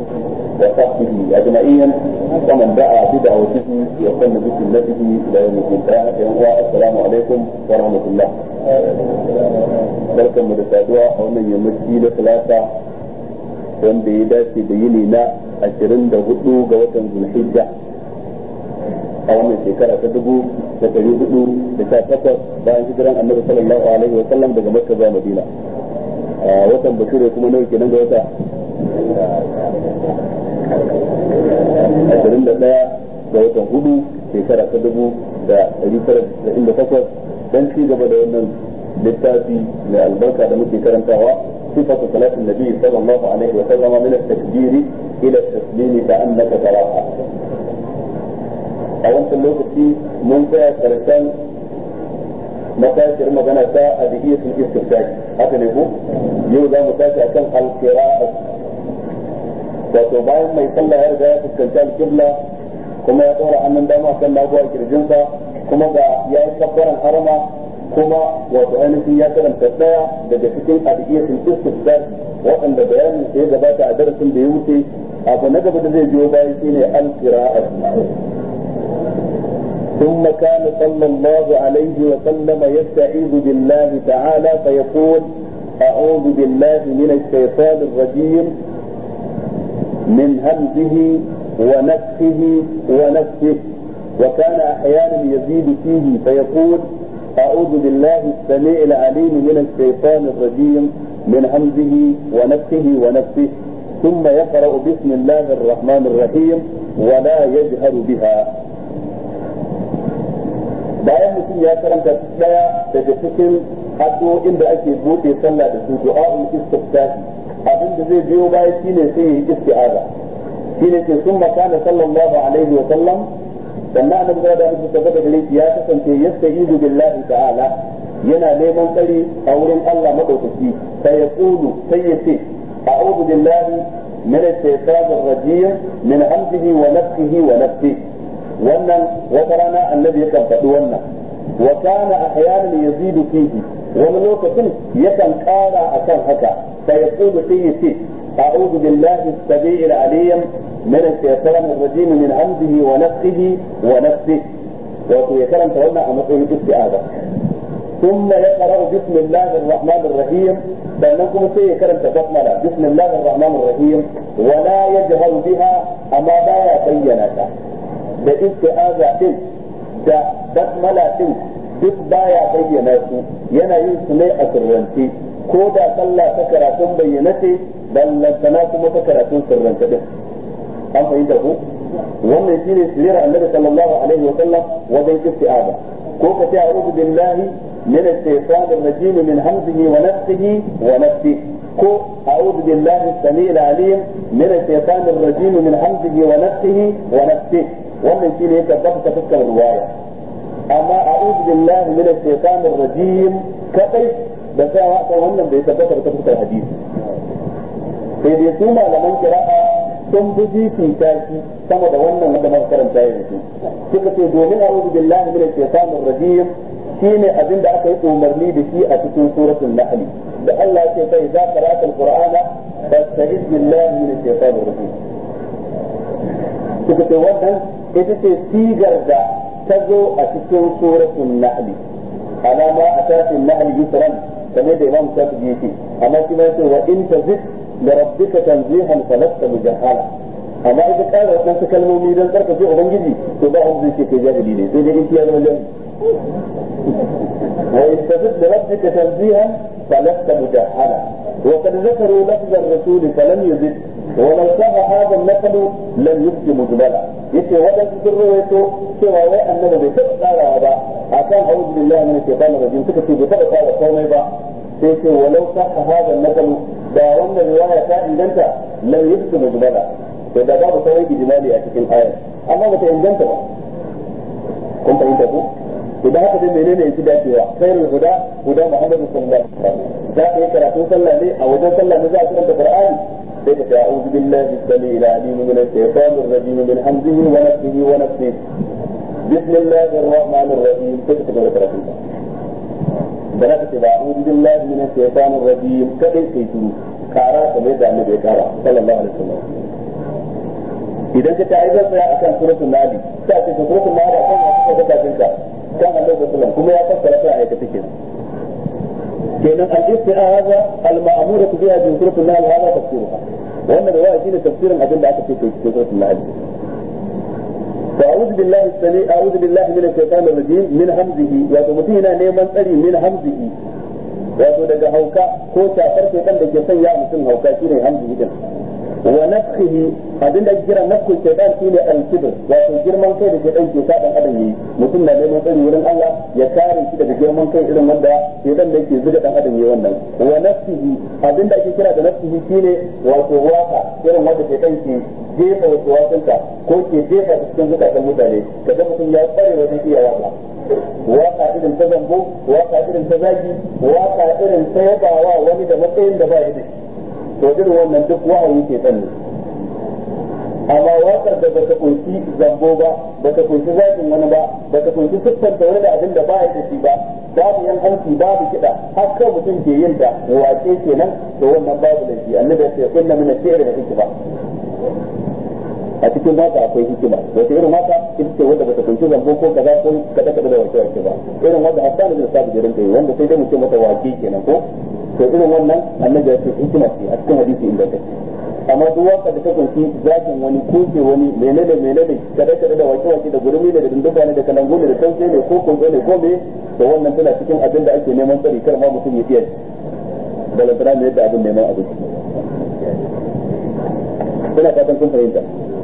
وصحبه أجمعين ومن دعا بدعوته وسن بسنته إلى يوم الدين السلام عليكم ورحمة الله barkan mu da saduwa a wannan yammaci na talata wanda ya dace da yini na ashirin da hudu ga watan zulhijja a wannan shekara ta dubu da dari hudu da sha takwas bayan hijiran annabi sallallahu alaihi wa sallam daga makka zuwa madina a watan bature kuma nawa kenan ga wata ashirin da daya ga watan hudu shekara ta dubu da dari tara da takwas dan ci gaba da wannan littafi mai albarka da muke karantawa sifatu salatin nabi sallallahu alaihi wa sallama min at-takbiri ila at-taslimi ka annaka taraha a wancan lokaci mun tsaya karshen matashiyar magana ta adiyatul istiftahi haka ne ko yau za mu tashi akan al-qira'a wato bayan mai sallah ya riga ya fuskanci al-qibla kuma ya ɗora hannun dama kan nagu a kirjinsa kuma ga ya yi kabbaran harama kuma wato ainihin ya karanta daya daga cikin adiyatul istifsar waɗanda bayanin sai gabata a darasin da ya wuce abu na gaba da zai biyo bayan shine al-qira'at ثم كان صلى الله عليه وسلم يستعيذ بالله تعالى فيقول أعوذ بالله من الشيطان الرجيم من همزه ونفخه ونفسه وكان أحيانا يزيد فيه فيقول أعوذ بالله السميع العليم من الشيطان الرجيم من همزه ونفسه ونفسه ثم يقرأ بسم الله الرحمن الرحيم ولا يجهر بها bayan mutum ya karanta daya daga cikin addu'o'in da ake bude sallah da su du'a'ul istiftahi abin da zai biyo baya shine sai yi isti'aza shine ke sun makana sallallahu alaihi wa sallam sannan annabi da da mutum tabbata gare shi ya kasance yasta'idu billahi ta'ala yana neman tsari a wurin Allah madaukaki sai ya kulu sai ya ce a'udhu billahi min ash-shaytanir rajim min hamzihi wa nafthihi wa nafsihi wannan wata rana annabi yakan faɗi wannan wa kana ahyanan yazidu fihi wani lokacin yakan ƙara akan haka sai ya kulu sai ya ce a'udhu billahi as-sami'il 'alim من الشيطان الرجيم من همزه ونفسه ونفسه wato ya karanta wannan a matsayin isti'aza ثم يقرأ بسم الله الرحمن الرحيم sannan kuma sai ya karanta basmala bismillahir rahmanir rahim wala yajharu biha amma baya bayyana ta da isti'aza din da basmala din duk baya bayyana su yana yin su ne a sirrance ko da sallah ta karatun bayyana ce ballantana kuma ta karatun sirrance din an fahimta ku wannan shine sirrin annabi sallallahu alaihi wa sallam wajen isti'aza ko ka ce a'udhu billahi min ash-shaytanir rajim min hamzihi wa nafthihi wa nafsihi ko a'udhu billahi as-sami'il 'alim min ash-shaytanir rajim min hamzihi wa nafthihi wa nafsihi wannan shine ya tabbata ta fuskar riwaya amma a'udhu billahi min ash-shaytanir rajim kadai da sai wa wannan bai tabbata ta fuskar hadisi sai dai su malaman kira'a sun fi fifita shi sama da wannan wanda muka karanta yanzu suka ce domin a'udhu billahi minash shaitanir rajim shine abin da aka yi umarni da shi a cikin suratul nahl da Allah ya ce fa idza qara'ta alqur'ana fasta'iz billahi minash shaitanir rajim suka ce wannan ita ce sigar da ta zo a cikin suratul nahl alama a tafin nahl yusran kamar da imam shafi yake amma shi ma yace wa in tazid لربك تنزيها فلست مجهلا amma ita ƙara waɗansu kalmomi don tsarkake ubangiji to ba wanda zai ce kai jahili ne sai dai in ya zama jahili wa istafid da rabbika tanzihan falasta mujahala wa qad zakaru lafza ar-rasul falam yuzid wa law saha hadha an-naql lam yufti mujmala yace waɗansu sun rawaito cewa wai annabi bai taɓa tsarawa ba akan a'udhu billahi minash shaitanir rajim suka ce bai taɓa tsara komai ba sai ce walau saha hadha an-naql da wannan riwaya ta inganta lam yufti mujmala to da babu sauran ijmali a cikin ayar amma bata inganta ba kun fahimta ko to da haka dai menene yake dacewa khairul huda huda muhammadu sallallahu alaihi wasallam za ka yi karatun sallah ne a wajen sallah ne za a karanta qur'ani sai ka ce a'udhu billahi as-sami'il 'alim min ash-shaytanir rajim min hamzihi wa nafthihi wa nafthihi bismillahir rahmanir rahim sai ka tabbata karatun da za ka ce ba a'udhu billahi min ash-shaytanir rajim kadai kai shiru kara kamar yadda annabi ya kara sallallahu alaihi wasallam idan ka ta ai zan tsaya akan suratul nahl sai ka ce suratul nahl akan wasu da kafin ka kan Allah sallallahu kuma ya fassara ta ayata take kenan al-isti'aza al-ma'mura biha bi suratul nahl hada tafsiruha wannan riwaya shine tafsirin abin da aka ce ke suratul nahl فأعوذ بالله السميع أعوذ بالله من الشيطان الرجيم من همزه وتمتينا نيمان تري من همزه wato daga hauka ko shafar shaitan da ke sanya mutum hauka shine hamzihi din wa nafsihi abinda ake kira nafsul shaitan shine al-kibr wato girman kai da shaitan ke sa dan adam yi mutum na neman tsari wurin Allah ya kare shi daga girman kai irin wanda shaitan da yake zuga dan adam yi wannan wa nafsihi abinda ake kira da nafsihi shine wato waka irin wanda shaitan ke jefa wasu wasanka ko ke jefa cikin zukatan mutane kaga mutum ya tsare wajen iya waka waka irin ta zambo waka irin ta zagi waka irin ta yabawa wani da matsayin da ba ya da to irin wannan duk wahayi ke tsanni amma wakar da bata kunshi zambo ba bata kunshi zagin wani ba bata kunshi siffanta wani da abin da ba ya da shi ba babu yan hanci babu kiɗa har kawai mutum ke yin ta wace kenan to wannan babu da shi annabi ya ce inna min ash-shi'ri da hikma a cikin waka akwai hikima wata irin waka ita ce wanda bata kunshi zambo ko kaza ko kada kada da wace wace ba irin wanda Hassan bin Sabit da rinka yi wanda sai dai mu ce mata wake kenan ko to irin wannan annabi ya ce hikima ce a cikin hadisi inda take amma duk waka da ta kunshi zakin wani kuke wani menene menene kada kada da wace wace da gurmi ne da dinduba ne da kalangu ne da tauke ne ko kunzo ne ko me to wannan tana cikin abin da ake neman tsari kar ma mutum ya iya balantana ne yadda abin neman abinci ina fatan kun fahimta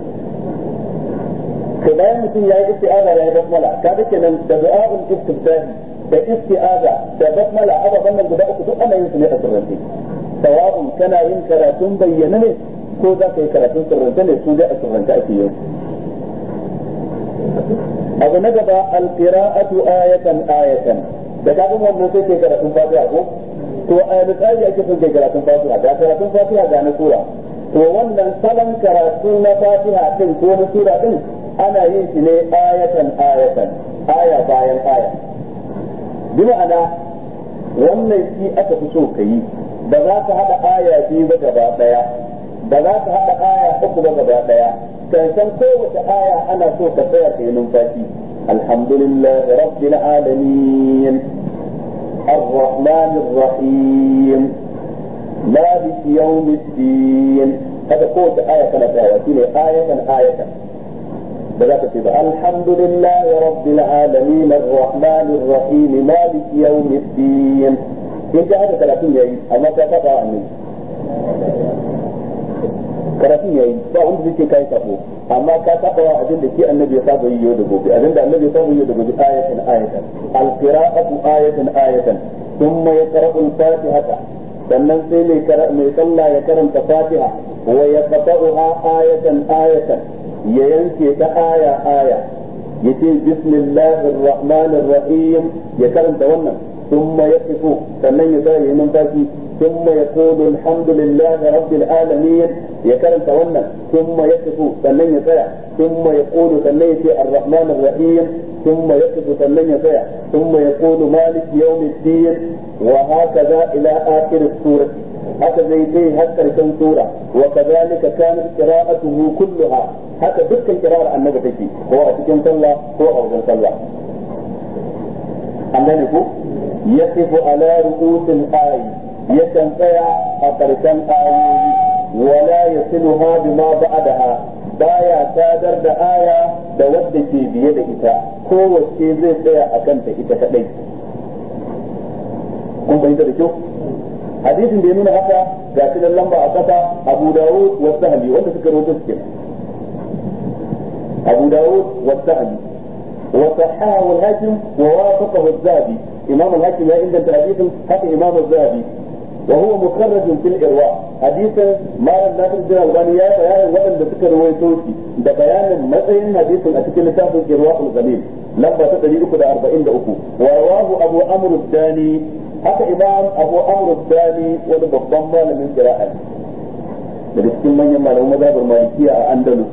to bayan mutum ya yi isti'aza ya yi basmala ka ga kenan da du'a'ul istiftahi da isti'aza da basmala ababan nan guda uku duk ana yin su ne a sirrance sawa'un kana yin karatun bayyana ne ko za ka yi karatun sirrance ne su dai a sirrance ake yin abu na gaba alqira'atu ayatan ayatan da ka ga wannan sai ke karatun fatiha ko to a misali ake son kai karatun fatiha da karatun fatiha ga na sura to wannan salon karatu na fatiha din ko na sura din ana yin shi ne ayatan ayatan aya bayan aya bi ma'ana wannan shi aka fi so ka yi ba za ka haɗa aya biyu ba gaba ɗaya ba za ka haɗa aya uku ba gaba ɗaya karshen kowace aya ana so ka tsaya ka yi numfashi alhamdulillah rabbil alamin الرحمن الرحيم مالك يوم الدين هذا قوة آية كانت آية آية آية بذلك تبقى الحمد لله رب العالمين الرحمن الرحيم مالك يوم الدين انت هذا 30 yayi amma ka saba annabi karatun yayi ba wanda zai ce kai sabo amma ka saba wa abin da ke annabi ya saba yi yau da gobe abin da annabi ya saba yi da gobe ayatan ayatan alqira'atu ayatan ayatan thumma yaqra'u al-fatihata sannan sai mai mai sallah ya karanta fatiha wa yaqta'uha ayatan ayatan ya yanke ta aya aya yace bismillahir rahmanir rahim ya karanta wannan thumma yaqifu sannan ya tsaya yayin numfashi thumma yaqulu alhamdulillahi rabbil alamin ya karanta wannan thumma yaqifu sannan ya tsaya thumma yaqulu sannan yace arrahmanir rahim thumma yaqifu sannan ya tsaya thumma yaqulu malik yawmiddin wa hakaza ila akhir surah haka zai kai har karshen sura wa kadhalika kanat qira'atuhu kulluha haka dukkan kira'ar annabi take ko a cikin sallah ko a wajen sallah an gane ku yaqifu ala ru'usil ayi yakan tsaya a karshen ayoyi wala yasiluha bima ba'daha baya sadar da aya da wadda ke biye da ita kowace zai tsaya a kanta ita kadai kun fahimta da kyau hadisin da ya nuna haka ga shi nan lamba a kasa Abu Dawud wa Sahli wanda suka rawaito su kenan Abu Dawud wa Sahli wa sahahu al-Hakim wa wafaqahu az-Zahabi Imam al-Hakim ya inganta hadisin haka Imam az-Zahabi wa huwa mukharraj fil irwa hadisin malam Nasir bin Albani ya bayanin waɗanda suka rawaito shi da bayanin matsayin hadisin a cikin littafin Irwa al-Ghalil lamba ta 343 wa rawahu Abu Amr ad-Dani haka imam abu amr dani wani babban malamin qira'a daga cikin manyan malaman mazhabar malikiya a andalus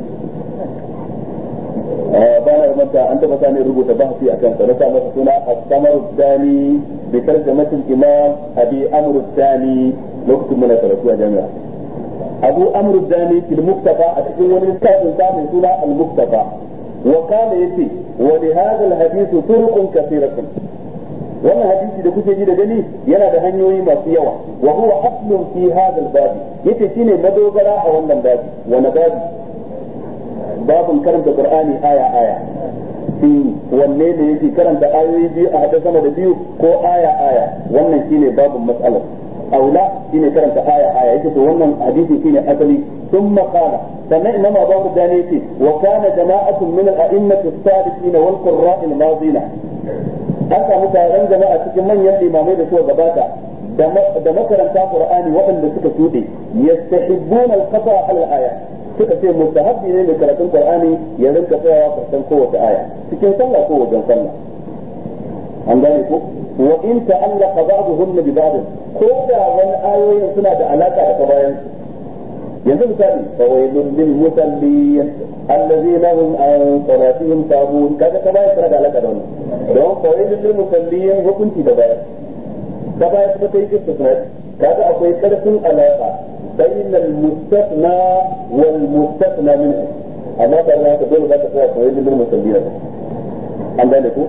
ba na manta an taba sani rubuta bahasi akan sa na sa masa suna as-samar dani bi tarjamatin imam abi amr dani lokacin muna karatu a jami'a abu amr dani fil muktafa a cikin wani littafin sa mai suna al muktafa wa kana yace wa li hadha al hadith turuqun kathiratun wannan hadisi da kuke ji da gani yana da hanyoyi masu yawa wa huwa aslun fi hadha al babi yace shine madogara a wannan babi wani babi babun karanta qur'ani aya aya shi wanne ne yake karanta ayoyi biyu a hada sama da biyu ko aya aya wannan shine babun matsalar aula shine karanta aya aya yake to wannan hadisi shine asali ثم قال سمع إمام أبو دانيتي وكان جماعة من الأئمة السابقين والقراء الماضين an samu taron jama'a cikin manyan limamai da suka gabata da makaranta qur'ani waɗanda suka shuɗe yastahibbuna al-qata al-aya suka ce mustahabbi ne da karatun qur'ani ya rinka tsayawa karshen kowace aya cikin sallah ko wajen sallah an gane ko wa in ta'allaqa ba'dhum bi ba'd ko da wani ayoyin suna da alaka da kabayan yanzu misali fawailun lil musallin allazina hum an salatihim sahun kaga kabayan suna da alaka da wannan don fawailun lil musallin hukunci da bayan kabayan kuma ta yi istisna kaga akwai karfin alaka بين المستثنى والمستثنى منه amma ba za ka dole za ka tsaya kawai limin musallina an gane ku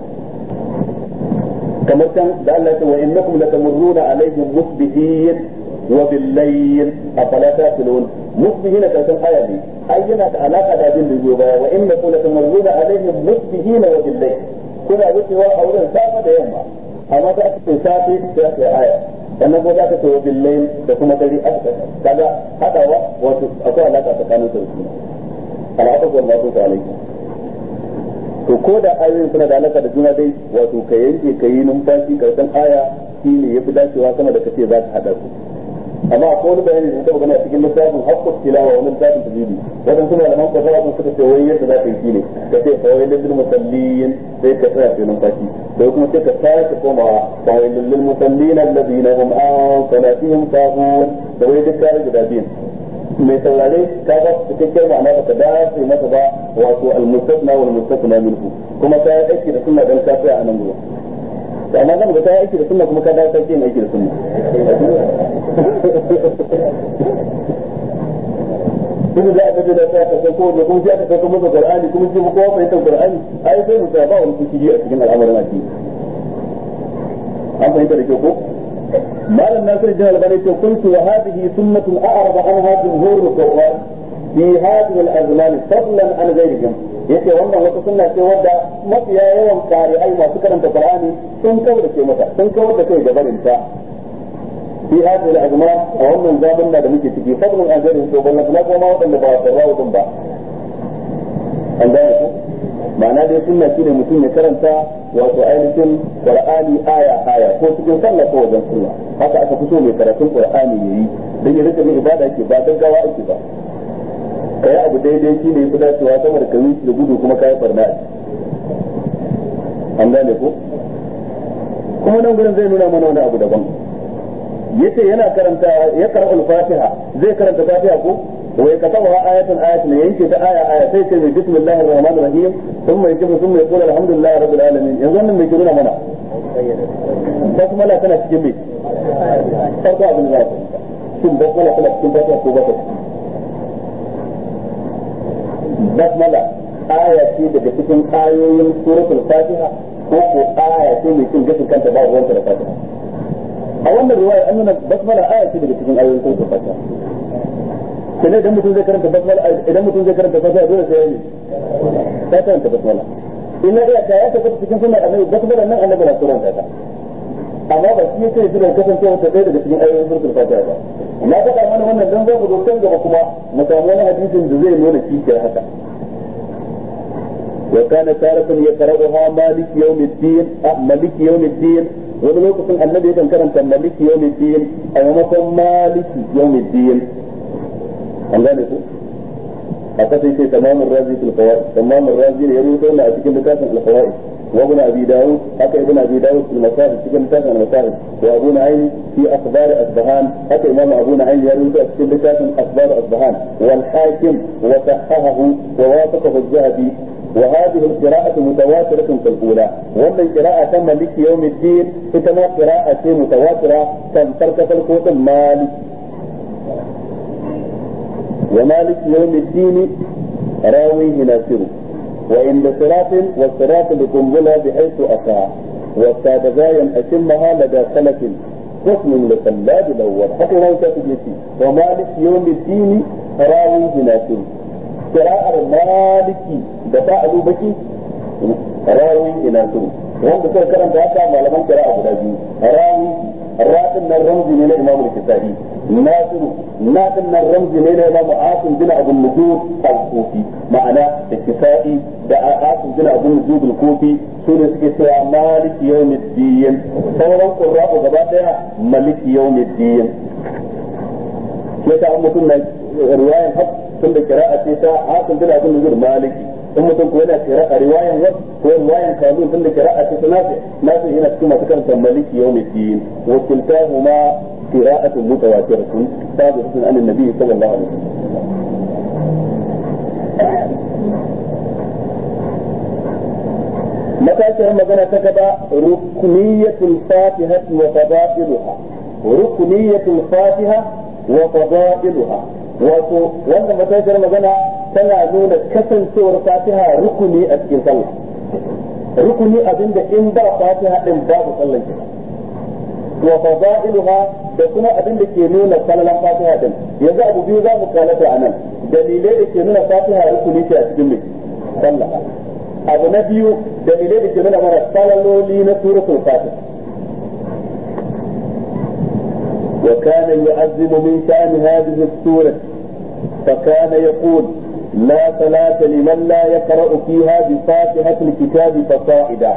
kamar can da Allah ya ce wa innakum latamurruna alaihim musbihin wa billayl afala taqilun musbihin ka san aya ne ai yana da alaka da abin da zai baya wa innakum latamurruna alaihim musbihin wa billayl kuna wucewa a wurin safa da yamma amma da aka ce safe sai aka yi aya sannan ko za ka ce billahi da kuma dare aka kaga hadawa wato akwai alaka tsakanin su alaka ko Allah ta alaikum to ko da ayoyin suna da alaka da juna dai wato ka yanke ka yi numfashi karshen aya shine yafi dacewa sama da kace za ka hada su amma akwai wani bayani da taba gani a cikin littafin haqqut tilawa wani littafin tajwidi wadan suna da man kwasawa sun suka ce wai yadda za ka yi shine ka ce fa wailul lil musallin sai ka tsaya kai numfashi da kuma sai ka sake komawa fa wailul lil musallin alladhina hum an salatihim sahun da wai duk kare guda biyu mai saurare ka ga cikakken ma'ana ba ka dace masa ba wato al-mustasna wal mustasna minhu kuma ka yi aiki da sunna dan ka tsaya a nan gurin da amma zan ga ta aiki da sunna kuma ka dawo sarki aiki da sunna kuma da aka da ta kasance ko da kuma sai aka saka masa qur'ani kuma sai mu kowa fahimtar qur'ani ai sai mu sa ba wani kushi a cikin al'amarin addini an fahimta da kyau ko malam nasir bin albani ce kuntu wa hadhihi sunnatun a'rab anha jumhur al-qur'an fi hadhihi al-azman fadlan an ghayrihim yace wannan wata sunna ce wadda mafiya yawan qari'ai masu karanta qur'ani sun kawar da ke mata sun kawar da kai gabanin ta fi hadhihi al-azman a wannan zamanin da muke ciki fadlan an ghayrihim to ballan na kuma wadanda ba su rawu din ba an gane ko ma'ana dai sunna shine mutum ya karanta wato ainihin qur'ani aya aya ko cikin sallah ko wajen sallah haka aka fito mai karatun qur'ani yayi dan ya rika ibada yake ba gaggawa ake ba ka yi abu daidai shi ne fi dacewa sama da ka yi da gudu kuma ka yi farna an gane ko kuma nan gurin zai nuna mana wani abu daban yace yana karanta ya karanta al-fatiha zai karanta fatiha ko wa yakatabaha ayatan ayatan yanke ta aya aya sai ce mai bismillahir rahmanir rahim thumma yajibu thumma yaqulu alhamdulillahi rabbil alamin yanzu wannan mai kiruna mana basmala tana cikin me farko abin da za ka shin basmala tana cikin fatiha ko ba ta basmala aya ce daga cikin ayoyin suratul fatiha ko ko aya ce mai cin gashin kanta ba ruwanta da fatiha a wannan riwaya an nuna basmala aya ce daga cikin ayoyin suratul fatiha sai idan mutum zai karanta basmala idan mutum zai karanta fatiha dole sai ya yi sai karanta basmala in na iya ya tabbata cikin sunan annabi basmala nan annabi na suranta ta amma ba shi yake jiran kasancewa ta ɗaya daga cikin ayoyin suratul fatiha ba na faɗa mana wannan dan zamu dokan gaba kuma mu samu wani hadisin da zai nuna kishiyar haka wa kana taratan yaqra'uha malik yawm ad-din malik yawm ad-din wani lokacin annabi yakan karanta malik yawm ad-din a maimakon malik yawm ad-din an gane ku a kasan sai tamamin razi fil fawaid tamamin razi ne ya rubuta wannan a cikin littafin al-fawaid وابن ابي داود حتى ابن ابي داود في المصاحف في كتاب المصاحف وابو نعيم في اخبار اصبهان حتى امام ابو نعيم يروي في كتاب اخبار اصبهان والحاكم وصححه ووافقه الذهبي وهذه القراءة متواترة في الأولى ومن قراءة مالك يوم الدين كما قراءة متواترة كم ترك القوت مالك ومالك يوم الدين راويه ناصر وعند صراط والصراط بقنبلة بحيث أتى والساد غايا أتمها لدى سلف قسم لخلاد الأول حتى لو تجيتي ومالك يوم الدين راويه ناصر قراءة مالكي دفاع بكي راويه ناصر wanda suka karanta haka malaman kira'a guda biyu rawi ratin nan ramzi ne na imamu al-kisa'i nasiru natin nan ramzi ne na imamu asim bin abu nujud al-kufi ma'ana da kisa'i da asim bin abu nujud al-kufi su ne suke cewa maliki yawmiddin sauran qurra'u gaba daya maliki yawmiddin ke ta mutum na riwayan hak tun da kira'a ce ta asim bin abu nujud maliki in mutum ko yana kira a riwayan wa ko riwayan kanun tun da kira'a ce nafi nafi yana cikin masu karanta maliki yawmiddin wa kiltahuma qira'atun mutawatiratun sabiqatun an annabi sallallahu alaihi wasallam matashiyar magana ta gaba rukuniyatul fatiha wa fadailuha rukuniyatul fatiha wa fadailuha wato wannan matashiyar magana tana nuna kasancewar fatiha rukuni a cikin sallah rukuni abinda in ba fatiha din babu sallan ki wa fadailuha da kuma abinda ke nuna sallan fatiha din yanzu abu biyu za mu kalata anan dalilai da ke nuna fatiha rukuni ce a cikin mai sallah abu na biyu dalilai da ke nuna mana salaloli na suratul fatiha وكان يعظم من شأن هذه السورة فكان يقول لا صلاة لمن لا يقرأ فيها بفاتحة الكتاب فصائدا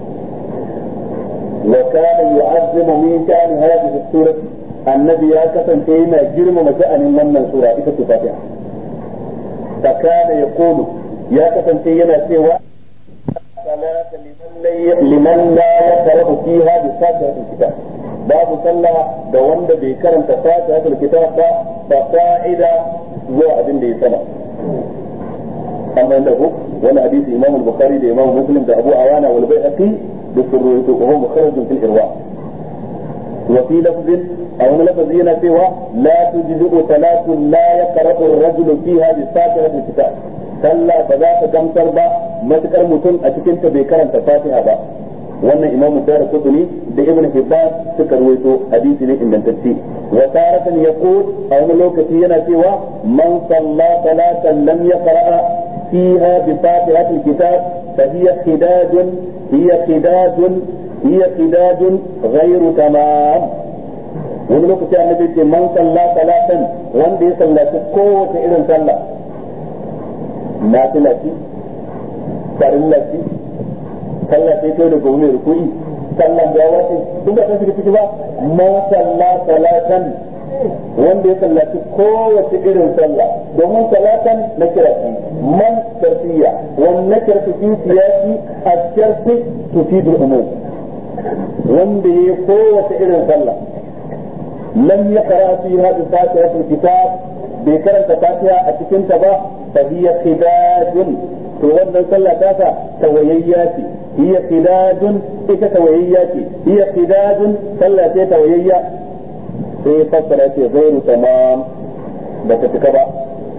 وكان يعظم من شأن هذه السورة النبي يا كفن فيما جرم مشأن من سورة إذا فاتحة فكان يقول يا كفن فيما سوى صلاة لمن لا يقرأ فيها بفاتحة الكتاب babu sallah ga wanda bai karanta fatihatul kitab ba ba fa'ida zuwa abin da ya sama amma da ku wani hadisi imam al-bukhari da imam muslim da abu awana wal bayhaqi da surrutu wa huwa mukharrajun fil irwa wa fi lafzin aw wani lafzi yana cewa la tujzi'u salatu la yaqra'u ar-rajulu fiha bi fatihatil kitab sallah ba za ta gamsar ba matukar mutum a cikin ta bai karanta fatiha ba wannan imamu dara kutuni da ibn hibban suka ruwaito hadisi ne ingantacce wa taratan yaqul a wani lokaci yana cewa man salla salatan lam yaqra fiha bi fatihatil kitab fa hiya khidajun hiya khidajun hiya khidajun ghayru tamam wani lokaci annabi ce man salla salatan wanda ya sallaci kowace irin sallah nafila ce farilla ce sallah sai kai da gobe mai rukui sallan gawa ce duk da kasu ciki ba man salla salatan wanda ya sallaci kowace irin sallah domin salatan na kirafi man tarfiya wan na kirfi fi siyasi a sharfi tufidu umum wanda ya kowace irin sallah lam ya kara fi hadu fatihatul kitab bai karanta fatiha a cikin ta ba fa hiya khidajun to wannan sallah ta ta tawayayya ce hiya khidajun ita tawayayya ce hiya khidajun sallah ce tawayayya sai ya fassara ce zairu tamam ba ta cika ba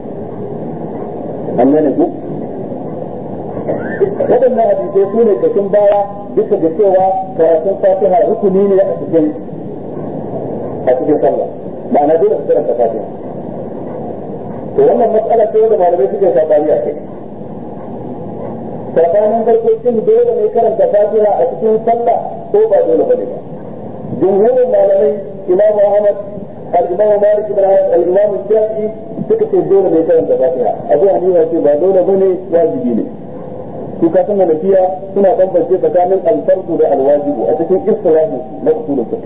an gane ku waɗannan hadisai su ne kashin baya bisa ga cewa karatun fatiha rukuni ne a cikin a cikin sallah ma'ana dole su karanta fatiha to wannan matsala ce da malamai suke sabani a kai tsakanin farkokin dole ne karanta fatiha a cikin sallah ko ba dole bane ba jumhurin malamai imam ahmad al-imam malik ibn anas al-imam shafi'i suka ce dole ne karanta fatiha abu hanifa ce ba dole bane wajibi ne su ka san hanafiya suna bambance tsakanin al-fardu da al-wajibu a cikin istilahi na usulul fiqh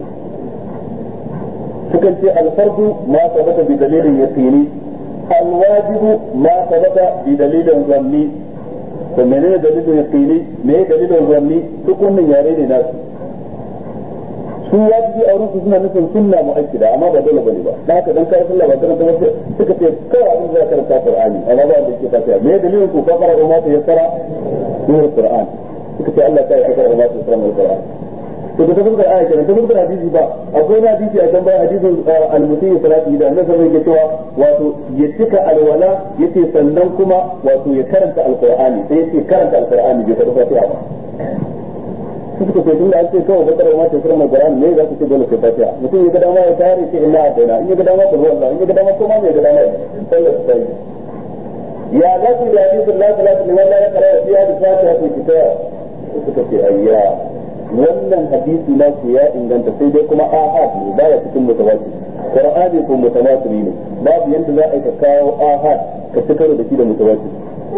sukan ce al-fardu ma sabata bi dalilin yaqini al-wajibu ma sabata bi dalilin zanni to menene dalilin yaqini me dalilin zanni duk wannan yare ne nasu su wajibi a wurin su suna nufin sunna mu'akkida amma ba dole bane ba dan haka dan kai sallah ba karanta ba suka ce kawai abin da karanta Qur'ani amma ba da yake tafiya me dalilin ku fakara umma ta yassara min Qur'an suka ce Allah ta yassara umma ta yassara min Qur'an to da tafsir aya kenan tafsir hadisi ba akwai wani hadisi a can bayan hadisin al-musayyib salati da annabi sallallahu alaihi cewa wato ya cika alwala yace sannan kuma wato ya karanta alqur'ani sai yace karanta alqur'ani bai faɗi fatiha ba suka ce tun da an ce kawai bakar ma ta sirrin alqur'ani ne za ku ce dole sai fatiha mutum ya ga dama ya tare shi inna adaina in ya ga dama ta ruwan in ya ga dama ko ma mai ga dama sallar sai ya za su da hadisin la salatu liman la yaqra fiha bi fatiha kitab suka ce ayya wannan hadisi na ku ya inganta sai dai kuma ahad ne baya cikin mutawatir qur'ani ko mutawatir ne babu yanda za a ka kawo ahad ka ci karo da shi da mutawatir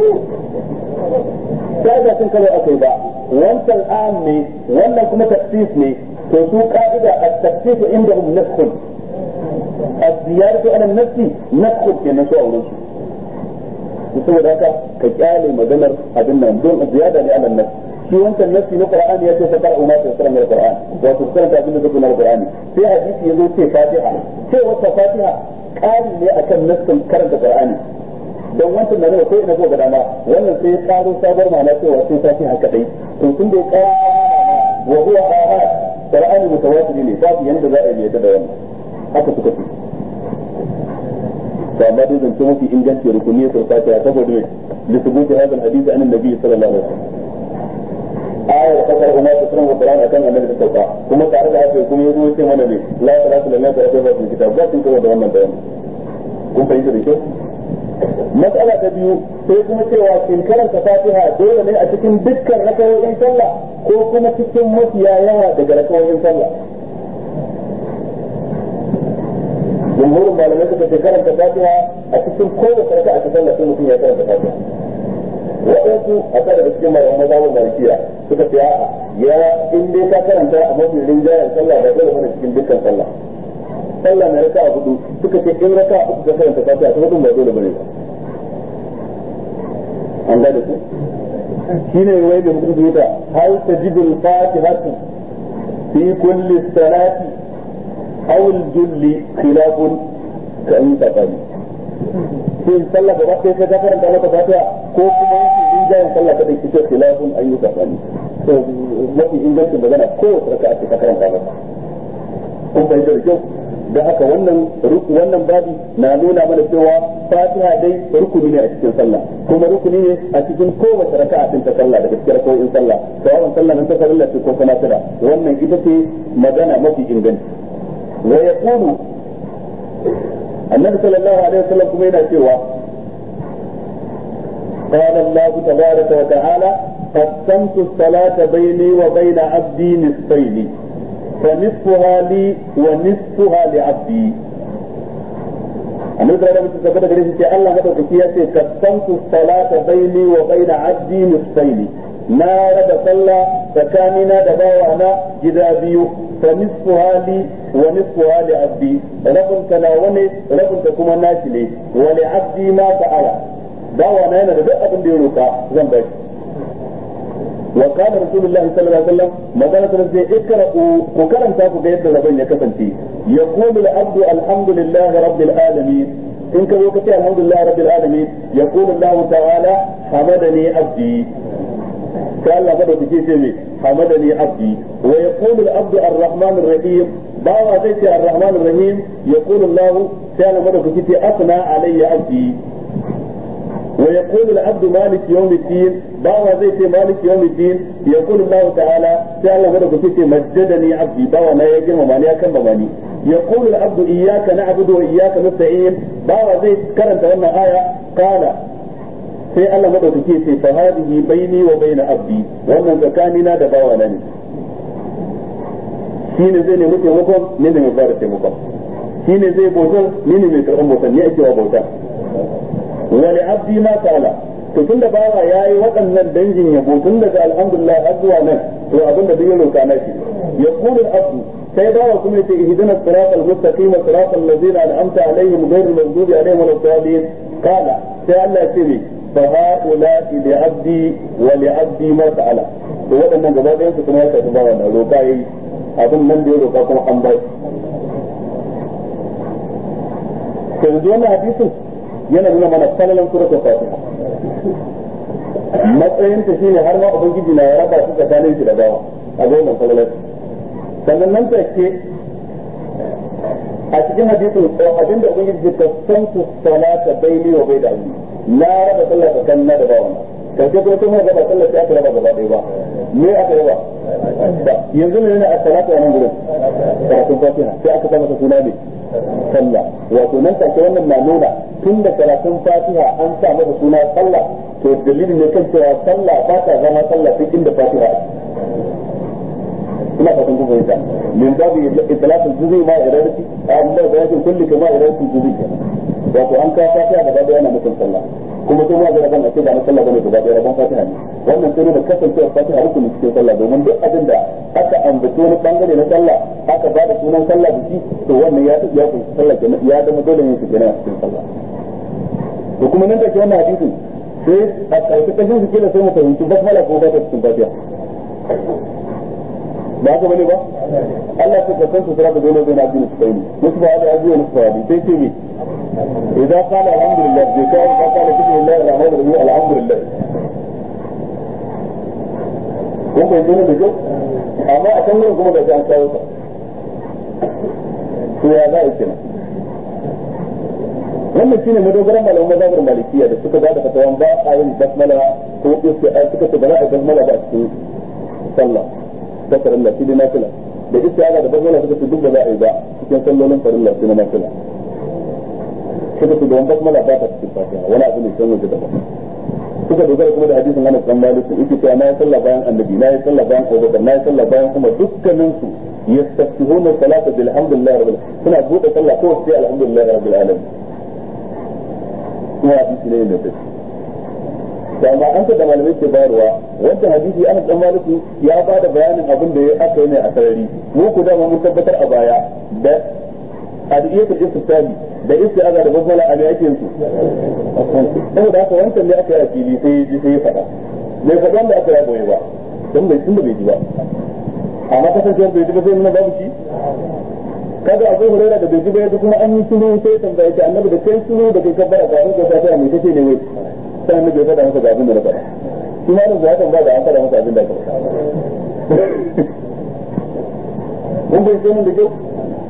sai da cin karo akai ba wancan am ne wannan kuma tafsir ne to su ka'ida at-tafsir indahum naskhun az-ziyaratu ala an-nafsi naskhun kenan su auren su saboda haka ka kyale maganar abin nan don ziyada ne ala nafsi shi wancan nafsi na qur'ani ya ce fa qara'u ma tayassara min al-qur'an wato karanta abin da zai na qur'ani sai hadisi yazo ce fatiha ce wata fatiha ƙari ne akan nafsin karanta qur'ani don wancan da ne ko ina ko ga dama wannan sai ya karo sabar ma'ana cewa sai fatiha kadai to tun da ya karo wa huwa ahad qur'ani mutawatir ne babu yanda za a yi da wannan haka suka ce to amma dai zance mafi inganci rukuni ya fatiha saboda ne lissubuti hadal hadisi an annabi sallallahu alaihi wasallam ayar kasar umar ta sanar da Qur'ani akan annabi ta sauka kuma tare da haka kuma yazo yace mana ne la salatu lillahi wa salatu wa kitab ba kin kawo da wannan bayani kun fahimta da kyau mas'ala ta biyu sai kuma cewa kin karanta Fatiha dole ne a cikin dukkan rakawoyin sallah ko kuma cikin mafiya yawa daga rakawoyin sallah jumhurin malamai suka ce karanta Fatiha a cikin kowace raka'a ta sallah sai mutum ya karanta Fatiha waɗansu a kada da cikin malaman mazhabin malikiya suka ce a'a ya in dai ka karanta a mafi rinjayen sallah ba dole bane cikin dukkan sallah sallah mai raka'a hudu suka ce in raka'a uku ka karanta fatiha ta hudun ba dole bane ba an gane ku shine wai da mutum zuwa hal tajibu al-fatihatu fi kulli salati aw al-julli khilafun ka an tafani shin sallah gaba ɗaya sai ka karanta mata fatiha ko kuma yake rinjayen sallah kada ki ce khilafun an yi tafani to mafi ingancin magana kowace raka'a ce ka karanta mata kun fahimta da kyau da haka wannan wannan babi na nuna mana cewa fatiha dai rukuni ne a cikin sallah kuma rukuni ne a cikin kowace raka'a din ta sallah daga cikin raka'o'in sallah sawaban sallah nan ta farilla ce ko kuma tira wannan ita ce magana mafi inganci wa yaqulu annabi sallallahu alaihi wasallam kuma yana cewa قال الله تبارك وتعالى قسمت الصلاة بيني وبين عبدي نصفين فنصفها لي ونصفها لعبدي annabi sallallahu alaihi wasallam gare shi ce Allah madaukaki ya ce kasantu salata baini wa baina abdi nisfaini na raba sallah tsakanina da bawana gida biyu fa nisfu hali wa nisfu hali abdi rabin ta nawa ne rabin ta kuma nashi ne wa li abdi ma ta'ala bawana yana da duk abin da ya roka zan bai وقال رسول الله صلى الله عليه وسلم ما قالت رزي اقرأوا وكرم تاكو قيد ربين يكفنتي يقول العبد الحمد لله رب العالمين إن كان وقتي الحمد لله رب العالمين يقول الله تعالى حمدني عبدي قال الله مدى تجي حمدني عبدي ويقول العبد الرحمن الرحيم باوا زيتي الرحمن الرحيم يقول الله تعالى مدى تجي أثنى علي عبدي ويقول العبد مالك يوم الدين باوا زي مالك يوم الدين يقول الله تعالى تعالى مدى كتير مجدني عبدي باوا ما يجرم ماني أكم ماني يقول العبد إياك نعبد وإياك نستعين باوا زي كرنت وانا آية قال sai Allah madaukake ce fa hadhihi baini wa baina abdi wannan tsakanina da bawa na ne shine zai nemi taimakon ne ne mai fara taimakon shine zai bautar ni ne mai karɓar bautar ne ake wa bauta wani abdi ma ta'ala to tun da bawa ya yi waɗannan dangin yabo tun daga alhamdulillah har zuwa nan to abin da duk ya roka na shi ya kulu abdu sai bawa kuma yace ihdina siratal mustaqim siratal ladzina an'amta alaihim ghayril maghdubi alaihim waladdallin qala sai Allah ya ce ne fa haula li abdi wa li abdi ma ta'ala to waɗannan gaba ɗayan su kuma ya tafi bawa na roka yayi abin nan da ya roka kuma an ba shi to yanzu wannan hadisin yana nuna mana falalan suratul fatiha matsayin ta shine har ma ubangiji na ya raba su tsakanin shi da bawa a ga wannan falalan sannan nan take a cikin hadisin abin da ubangiji ta santu salata baini wa bai da na raba sallah tsakanin na da bawan karshe kuma sun raba sallah sai aka raba gaba ɗaya ba me aka raba yanzu ne a salatu a nan gurin karatun fatiha sai aka sa masa suna ne sallah wato nan take wannan na nuna tun da karatun fatiha an sa masa suna sallah to dalili ne kan cewa sallah ba ta zama sallah duk inda fatiha ina fatan kun fahimta min babu itlaqul juz'i ma iradati amma da yake kulli kama iradati juz'i wato an ka fatiha gaba da yana mutum sallah kuma sai ma ga ban a ce ba na sallah bane gaba da rabon fatiha ne wannan sai da kasancewar fatiha rukunin cikin sallah domin duk abin da aka ambaci wani bangare na sallah aka ba da sunan sallah da shi to wannan ya ya kunshi sallah kenan ya zama dole ne su kenan a cikin sallah to kuma nan da ke wannan hadisin sai a ƙarshe kashin su kila sai mu fahimci basmala ko ba ta cikin fatiha ba haka bane ba Allah ta kasan su sura da dole zai na bi su kai musu ba da ajiya musu ba sai ce mi idan qala alhamdulillah bai kai ka qala bismillahir rahmanir rahim alhamdulillah ko bai dole da kyau amma a kan kuma da an kawo ta to ya za a yi kenan wannan shine madogaran malaman mazhabar malikiya da suka ba da fatawan ba a yin basmala ko isti'a suka ce ba za a yi basmala ba a cikin sallah ta farilla shi na fila da istiaza da basmala suka ce duk da za a yi ba cikin sallolin farilla shi na fila suka ce don basmala ba ta cikin fatiha wani abu ne san waje daban suka dogara kuma da hadisin Anas dan Malik yake cewa na yi sallah bayan annabi na yi sallah bayan Abubakar na yi sallah bayan kuma dukkanin su yastaftihuna salata bilhamdulillah rabbil suna bude sallah ko sai alhamdulillah rabbil alamin kuma hadisi ne da take da amma an da malamai ke bayarwa wanda hadisi Anas dan Maliku ya ba da bayanin abin da aka yi ne a sarari mu ku da mun tabbatar a baya da adiyatul istifami da istiaza da basmala a yake su saboda haka wancan ne aka yi a fili sai ji sai ya faɗa bai faɗa wanda aka yi boye ba don bai tunda bai ji ba amma kasancewar bai ji ba sai nuna babu shi kaga akwai hurera da bai ji ba yanzu kuma an yi shiru sai ya tambaya ta annabi da kai shiru da kai kabbara kafin ka ta mai kace ne wai sai annabi ya faɗa masa ga abin da na faɗa shi ma da zai ba da an faɗa masa abin da ka faɗa mun bai sai mun da kyau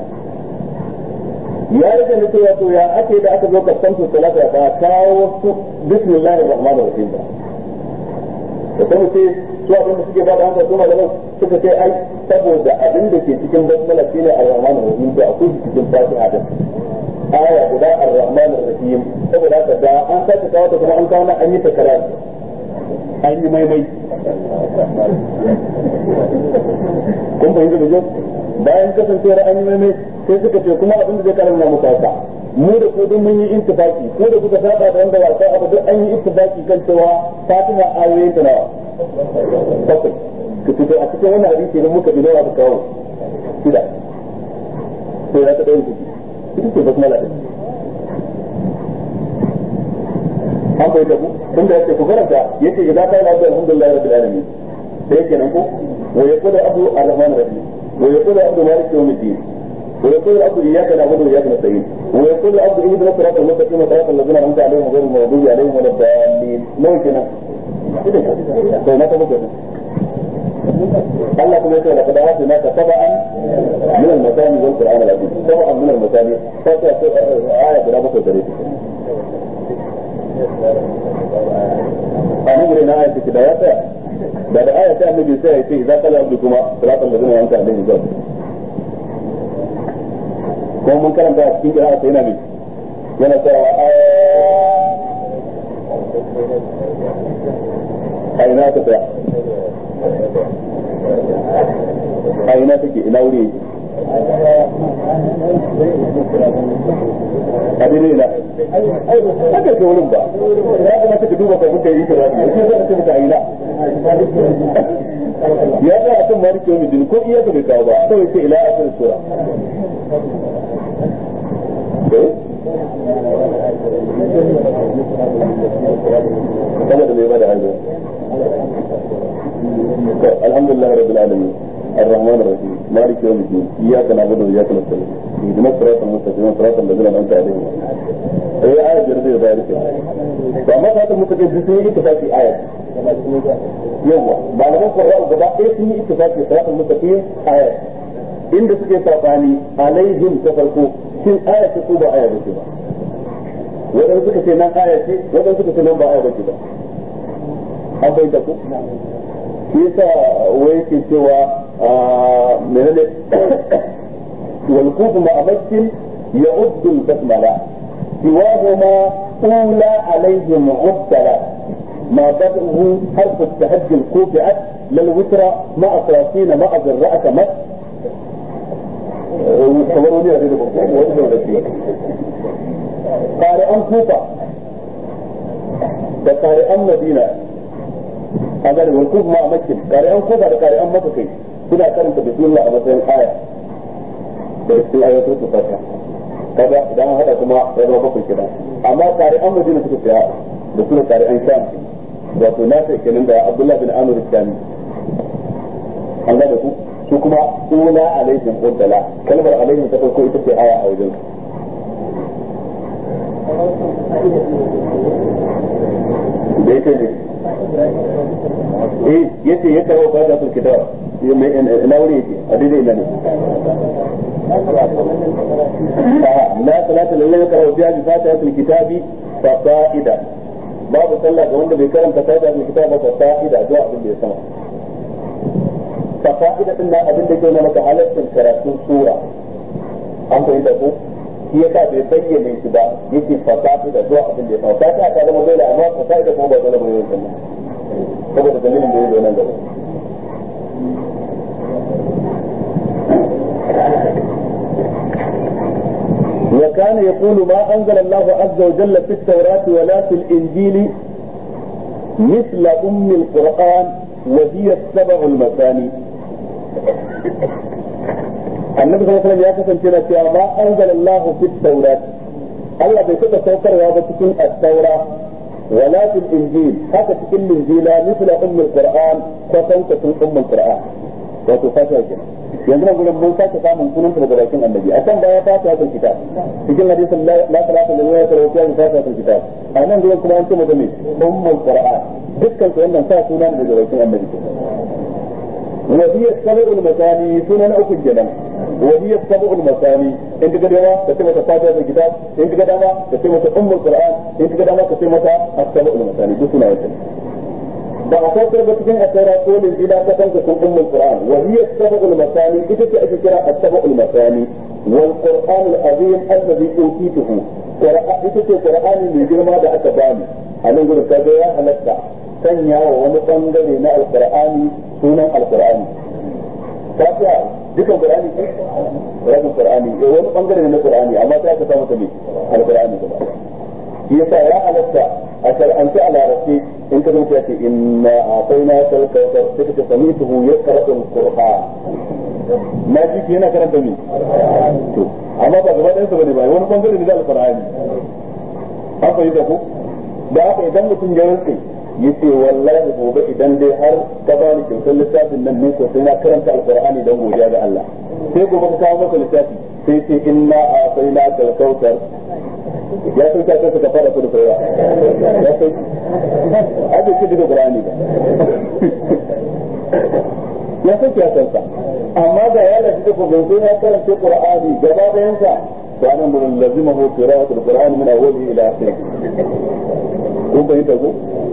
ya rage da cewa to ya ake da aka zo kasantu salata ba kawo wasu bismillahir rahmanir rahim ba da kuma ce su abin da suke bada hankali kuma da suka ce ai saboda abin da ke cikin basmala shine ar-rahmanir rahim da akwai cikin fatiha da aya guda ar-rahmanir rahim saboda haka da an sake kawo ta kuma an kawo an yi takarar an yi maimai kun fahimta da kyau bayan kasancewar an yi maimai sai suka ce kuma abin da zai karanta muku haka mu da ku duk mun yi ittifaki ko da kuka saba da wanda wasa abu duk an yi ittifaki kan cewa fatiha ayoyin ta nawa bakwai ka fito a cikin wannan hadisi da muka bi nawa ka kawo shida sai ya ta ɗaya kuɗi ita ce basmala ɗin an bai tabu tunda yace ku karanta yace idza qala abdu alhamdulillahi rabbil alamin sai kenan ko wa yaqulu abdu arrahman rahim wa yaqulu abdu malik yawmiddin wa yaqulu abdu iyyaka na'budu wa iyyaka nasta'in wa yaqulu abdu ihdina siratal mustaqim siratal ladzina an'amta alaihim ghayril maghdubi alaihim waladdallin nawa kenan to na tabu kenan Allah kuma yace laqad atina ka sab'an min al-masani wal qur'an al-azim sab'an min al-masani fa ta aya guda bakwai gare ta a nan gure na aya take da ya tsaya da da aya ta annabi sai ya ce idza qala abdu kuma siratal ladina an'amta alaihim zuwa ko mun karanta a cikin kira sai yana ne yana cewa a ina ta tsaya a ina take ina wuri a daidai na haka ke wurin ba ya kamata ka duba kafin ka yi ta rafi ya ce zai ce a ina ya ga a kan maliki wani jini ko iya ka bai kawo ba kawai ce ila asirin sura saboda mai bada hanzu alhamdulillah rabbil alamin الرحمن الرحيم مالك يوم الدين اياك نعبد واياك نستعين اهدنا الصراط المستقيم صراط الذين انعمت عليهم هي آية جردية ذلك فما صراط المستقيم دي سنة اتفاقي آية يوم بعد ما قرأوا قضاء ايه سنة اتفاقي صراط المستقيم آية inda suke sabani alaihim ta farko shin aya ce ko ba aya ba ce ba wadanda suka ce nan aya ce wadanda suka ce nan ba aya ba ce ba an bai ta ku shi yasa wai ke cewa menene wal kufu ma amakkin يعد البسملة سواهما أولى عليهم عدلا ما بدأه حرف التهجي الكوفعت للوتر مع ثلاثين مع ذراءة مس صوروني هذه قارئان كوفة da ƙari'an madina a gari walkuf ma a makin ƙari'an kofa da ƙari'an maka kai suna karanta bismillah a matsayin aya da cikin ayatul fatiha kaga idan hada kuma ya zama bakwai kida amma tare an madina suka tsaya da suna tare an sham wato na sai kenan da abdullahi bin amir shami an ga da ku su kuma ula alaihim qaddala kalmar alaihim ta farko ita ce aya a wajen da yake ne eh yace ya kawo fata sul kitab ina wuri yake a daidai ina ne لا صلاة لله يقرأ فيها بفاتحة الكتاب فصائدا باب صلى وند بكرم فاتحة الكتاب فصائدا دعاء بالله سما فصائدا إن أبن دي كنا متعلق كراتون سورة an fahimta ko shi yasa bai bayyana shi ba yake fasafi da zuwa abin da ya fasafi fatiha ta zama dole amma fasafi da kuma ba dole ba yau kuma saboda dalilin da ya zo nan gaba وكان يقول ما أنزل الله عز وجل في التوراة ولا في الإنجيل مثل أم القرآن وهي السبع المثاني النبي صلى الله عليه وسلم يا كسن كنا ما أنزل الله في التوراة الله بيكون سوكر هذا تكون التوراة ولا في الإنجيل حتى تكون الإنجيل مثل أم القرآن فتنك أم القرآن وتفاتها كنا yanzu nan gurin mun sake samun sunan daga bakin annabi a can baya fata ta kitab cikin hadisin la salata lillahi wa salatu wa fata ta kitab a nan gurin kuma an ce mata me ummul qur'an dukkan su wannan sa sunan daga bakin annabi wa hiya sab'ul masani sunan uku kenan wa hiya sab'ul masani in kaga dama ka ce mata fata ta kitab in kaga dama ka ce mata ummul qur'an in kaga dama ka ce mata as-sab'ul masani duk sunayen ba a saukar ba cikin asara ko lin ila ta kanka sun ummul qur'an wa hiya sab'ul masani ita ce ake kira as-sab'ul masani wal qur'an al-azim alladhi utituhu qur'an ita ce qur'ani mai girma da aka bani a nan gurin kaga ya halatta sanya wa wani bangare na al-qur'ani sunan al-qur'ani fatiha dukan qur'ani ce rabin qur'ani eh wani bangare ne na qur'ani amma sai aka samu ta ne al-qur'ani gaba shi yasa ya halatta a shar'anci a larabci in ka zuciya ce inna akwai na kalkautar sai ka sami tuhu ya karatun qur'an na ji ki yana karanta mi to amma ba gaba ɗayansa bane ba wani bangare ne da alqur'ani an fahimta ko da haka idan mutum ya rantse ya ce wallahi gobe idan dai har ka ba ni kyautar littafin nan ne ko sai na karanta alqur'ani dan godiya ga Allah sai gobe ka kawo masa littafi sai ce inna akwai kalkautar ya san ta kansa ka fara kudu kowa ya san ake ce daga qur'ani ba ya san ya san sa amma da ya lafi da gobe sai ya karanta qur'ani gaba da yansa to anan gurin lazimahu qira'atul qur'ani min awwalihi ila akhirih kun bayyana ko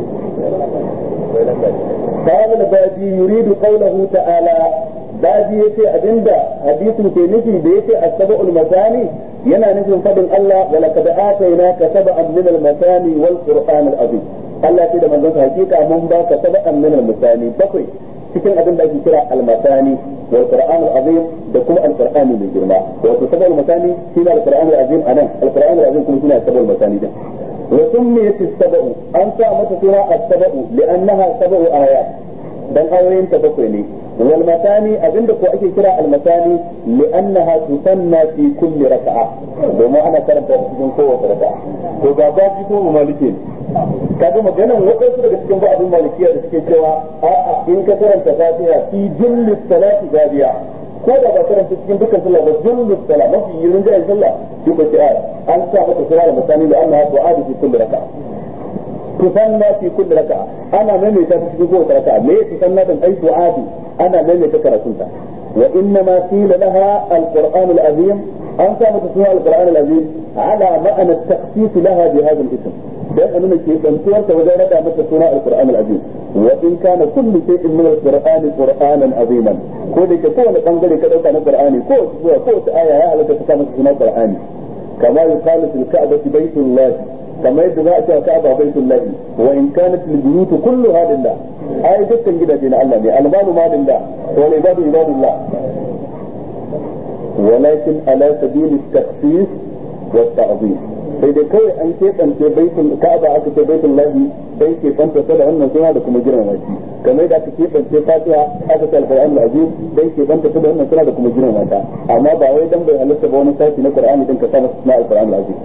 قال البادي يريد قوله تعالى baji yace abinda hadisin ke nufi da yace as-sab'ul masani yana nufin fadin Allah wa laqad atainaka sab'an min al-masani wal qur'an al-azim Allah ce da manzon sa hakika mun ba ka sab'an min al-masani bakwai cikin abin da ake kira al-masani wal qur'an al-azim da kuma al-qur'an mai girma wato sab'ul masani shine al-qur'an al-azim anan al-qur'an al-azim kuma shine sab'ul masani din وسميت السبع أنت متسمى السبع لأنها سبع آيات dan ayoyin ta bakwai ne wal matani abinda ko ake kira al matani li'annaha tusanna fi kulli raka'a domin ana karanta cikin kowace raka'a to ga baji ko maliki kaga maganan wadansu daga cikin ba'adun malikiya da suke cewa a'a in ka karanta fatiha fi julli salati gadiya ko da ba karanta cikin dukkan sallah ba julli salat mafi yirin jayin sallah duk da ce an sa mata sura al matani li'annaha tu'adu fi kulli raka'a tusanna fi kulli raka'a ana maimaita ta cikin kowace raka'a me tusanna dan ai du'adi ana maimaita karatun ta وإنما قيل لها القرآن العظيم أنت متسمى القرآن العظيم على معنى التخصيص لها بهذا الاسم dan a nuna keɓantuwarta wajen rada mata suna alƙur'an al'azim wa in kana kullu shay'in min al-qur'ani qur'anan aziman ko da ke kowane bangare ka dauka na qur'ani ko zuwa ko ta aya ya halatta ka masa suna qur'ani kama yuqalu fil ka'bati baytullah kama yadda za a ce ka'aba baytullah wa in kanat al-buyut kulluha lillah ai dukkan gidaje na Allah ne al-malu ma lillah wa ibadu ibadullah ولكن على سبيل التخصيص والتعظيم sai dai kawai an keɓance baitul ka'aba aka ce baitul lahi dai ke fanta ta da wannan suna da kuma girmama shi kamar da aka keɓance fatiha aka ce alquran al-azim dai ke fanta ta da wannan suna da kuma girmama ta amma ba wai dan bai halatta ba wani sashi na qur'ani din ka sa masa suna alquran al-azim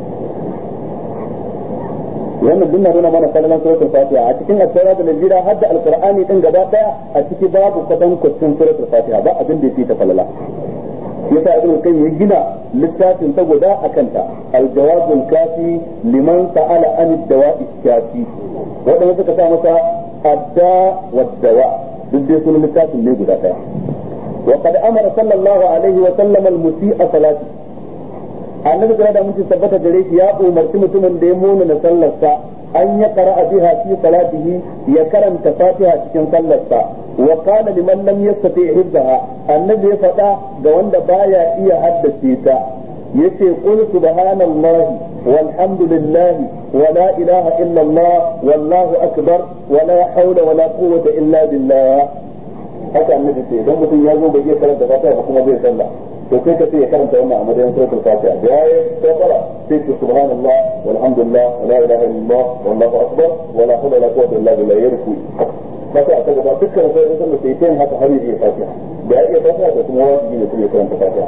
wannan dinna nuna mana kallon suratul fatiha a cikin at-taura da najira har da alqur'ani din gaba daya a ciki babu kwatan kwacin suratul fatiha ba abin da yake ta falala yasa ibn kan ya gina littafin ta guda akan ta al-jawabul kafi liman sa'ala an ad-dawa'i kafi wadanda suka sa masa adda wa dawa duk dai sunan littafin ne guda daya wa qad amara sallallahu alaihi wa sallam al-musi'a salati annabi da mun tabbata gare shi ya umarci mutumin da ya muna na sallarsa an ya qara'a biha fi salatihi ya karanta fatiha cikin sallarsa wa qala liman lam yastati hifzaha annabi ya faɗa ga wanda baya iya haddace ta yace qul subhanallahi walhamdulillahi wa la ilaha illa allah wallahu akbar wa la hawla wa la quwwata illa billah haka annabi ce idan mutum ya zo bai iya karanta fatiha ba kuma bai sallah to sai ka ce ya karanta wannan a madadin suratul fatiha da yayi kafara sai ce subhanallah walhamdulillah wa la ilaha illallah wallahu akbar wa la hawla wa la quwwata illa billah yarku masa a kaga ba dukkan sai da sallah sai tayin haka har ya iya fatiha da ya iya fatiha da kuma wajibi ne kuma ya karanta fatiha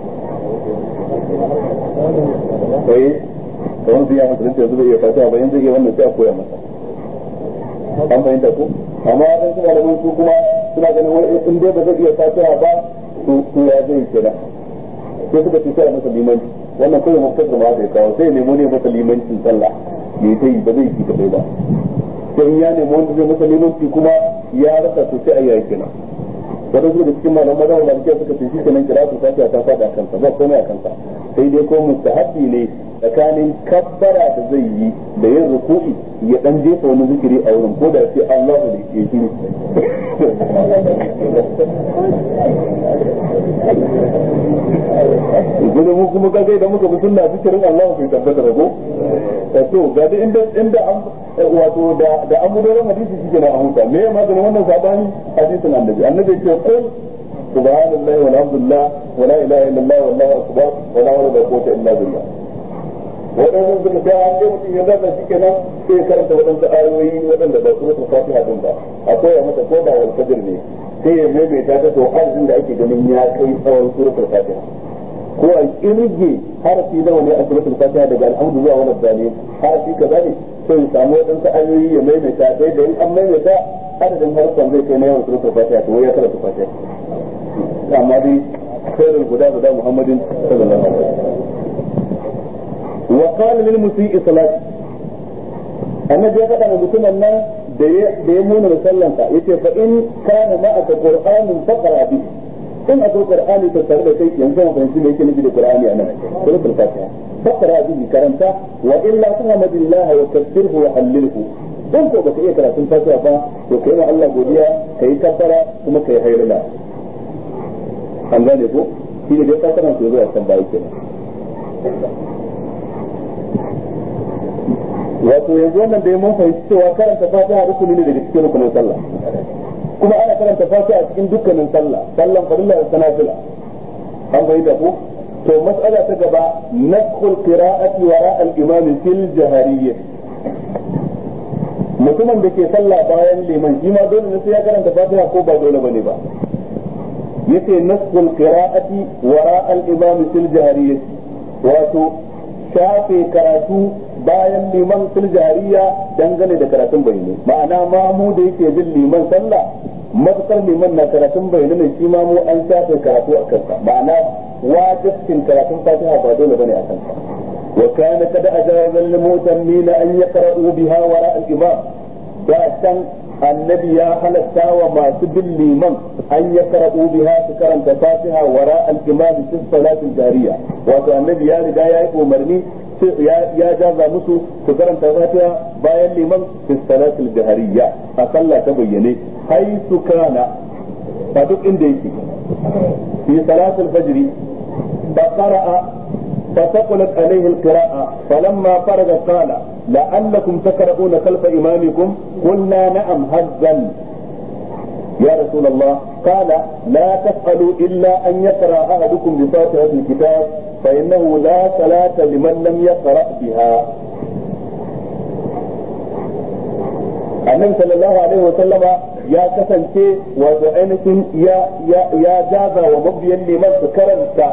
sai kawai zai ya musulunta yanzu bai iya fatiha ba yanzu iya wannan sai a koya masa an fahimta ko amma dan su malaman su kuma suna ganin wani in dai ba zai iya fatiha ba to to ya zai kenan sai suka ce sai a masa limanci wannan kawai mafakar ma zai kawo sai nemo ne masa limancin sallah ya ta yi ba zai yi kadai ba sai ya nemo wanda zai masa limanci kuma ya rasa to sai a yi kenan wadansu da cikin malaman mazan malikiya suka ce shi kenan kira su fatiha ta fada a kansa ba komai a kansa sai dai ko mustahabbi ne tsakanin kabbara da zai yi da yin ruku'i ya dan jefa wani zikiri a wurin ko da sai Allahu ne ke shiru gudu mu kuma kaga idan muka bi sunna zikirin Allahu bai tabbata rago ta to ga da inda inda an wato da da an mudoran hadisi shike na huta me ya maganin wannan sabani hadisin annabi annabi ce qul subhanallahi walhamdulillah wala ilaha illallah wallahu akbar wala hawla wala quwwata illa billah waɗannan suka ga an dai mutum ya zaɓa shi kenan sai ya karanta waɗansu ayoyi waɗanda ba suratul fatiha din ba akwai ya mata ko da wal fajr ne sai ya maimaita ta to adadin da ake ganin ya kai tsawon suratul fatiha ko a kirge harafi nawa ne a suratul fatiha daga alhamdu zuwa wani dani harafi kaza ne sai ya samu waɗansu ayoyi ya maimaita sai da in an maimaita adadin harfan zai kai na yawan suratul fatiha to ya karanta fatiha amma dai khairul guda guda muhammadin sallallahu alaihi wasallam وقال للمسيء صلاتي annabi ya faɗa wa mutumin nan da ya nuna musallansa yace fa in kana ma aka qur'anin faqra bi in akwai qur'ani to tare da kai yanzu mun fahimci me yake nufi da qur'ani anan suratul fatiha faqra bi karanta wa illa tuhmadillahi wa kabbirhu wa hallilhu dan ko baka iya karatun fatiha ba to kai ma Allah godiya kai kabbara kuma kai hayrala an gane ko shi ne dai fatiha ko zuwa kan bayi kenan wato yanzu wannan da mun fahimci cewa karanta fatiha rukuni ne daga cikin rukunin sallah kuma ana karanta fatiha cikin dukkanin sallah sallan farilla da sanafila an fahimta ko to mas'ala ta gaba naskhul qira'ati wara al-imam fil jahariyyah mutumin da ke sallah bayan liman shi ma dole ne sai ya karanta fatiha ko ba dole bane ba yace naskhul qira'ati wara al-imam fil jahariyyah wato shafe karatu bayan liman fil jariya dangane da karatun bayyane ma'ana mamu da yake bin liman sallah matukar liman na karatun bayyane ne shi mamu an shafe karatu a kansa ma'ana wajibcin karatun fatiha ba dole bane a kansa wa kana kada ajaza lil mutammin an yaqra'u biha wara al imam da san annabi ya halatta wa masu bin liman an ya karatu biha su karanta fatiha wara al-imam fi salatin jariya wato annabi ya riga ya yi umarni ya jaza musu su karanta fatiha bayan liman fi salatil jahariya a sallah ta bayyane haisu kana a duk inda yake fi salatul fajri fa qara'a فثقلت عليه القراءة فلما فرغ قال لعلكم تقرؤون خلف إمامكم قلنا نعم هزا يا رسول الله قال لا تفعلوا إلا أن يقرأ أحدكم بفاتحة الكتاب فإنه لا صلاة لمن لم يقرأ بها annabi sallallahu alaihi wa sallama ya kasance wato ainihin ya jaza wa mabiyan liman su karanta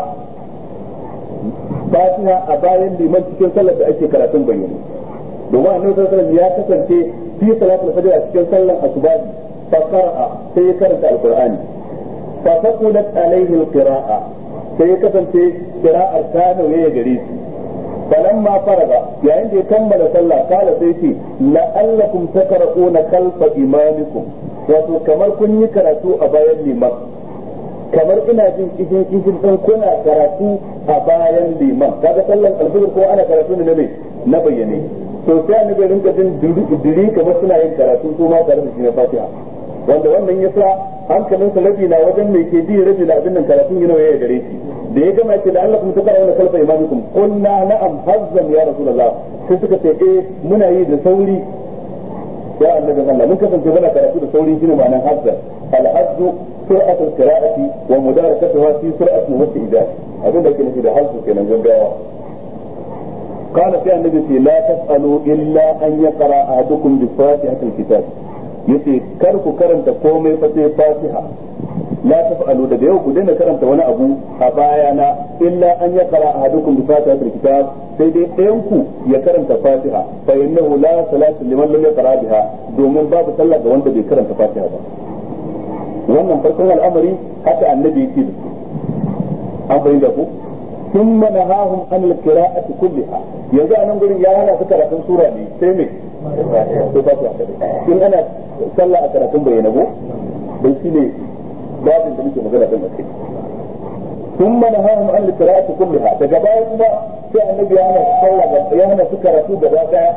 fatiha a bayan liman cikin sallar da ake karatun bayyane domin annabi sallallahu alaihi ya kasance fi salatul fajr a cikin sallar asubahi fa qara'a sai ya karanta alqur'ani fa taqulat alaihi alqira'a sai ya kasance qira'ar ta nauye gare shi falamma faraga yayin da ya kammala sallah kala sai ce la'allakum takra'una khalfa imamikum wato kamar kun yi karatu a bayan liman kamar ina jin kishin kishin dan kuna karatu a bayan liman kaga sallan alfajir ko ana karatu ne ne na bayyane to sai annabi rinka jin diri kamar suna yin karatu su ma tare da shi na fatiha wanda wannan yasa hankalinsa rabi na wajen mai ke ji rabi na abin nan karatun yana ya gare shi da ya gama ce da Allah kuma ta kara wani kalfa imamikum qulna na'am hazzan ya rasulullah sai suka ce eh muna yi da sauri ya annabi Allah mun kasance muna karatu da sauri shine ma'anar hazzan al-hazzu سرعة القراءة ومداركتها في سرعة واستئجاج أقول لك في ده حظ كنا جنبها قال في النبي لا تسألوا إلا أن يقرأ أحدكم بفاتحة الكتاب yace kar ku karanta komai fa sai fatiha la taf'alu daga yau ku daina karanta wani abu a bayana illa an ya qara ahadukum bi fatihatil kitab sai dai ɗayan ku ya karanta fatiha fa innahu la salata liman lam yaqra biha domin babu sallah ga wanda bai karanta fatiha ba wannan farkon al'amari haka annabi yake da su an fahimta ku ثم نهاهم عن القراءة كلها yanzu a nan gurin ya hana su karatun sura ne sai me sai fatiha in ana sallah a karatun bayyana go dan shine babin da muke magana kan kai ثم نهاهم عن القراءة كلها daga baya kuma sai annabi ya hana sallah ya hana su karatu gaba daya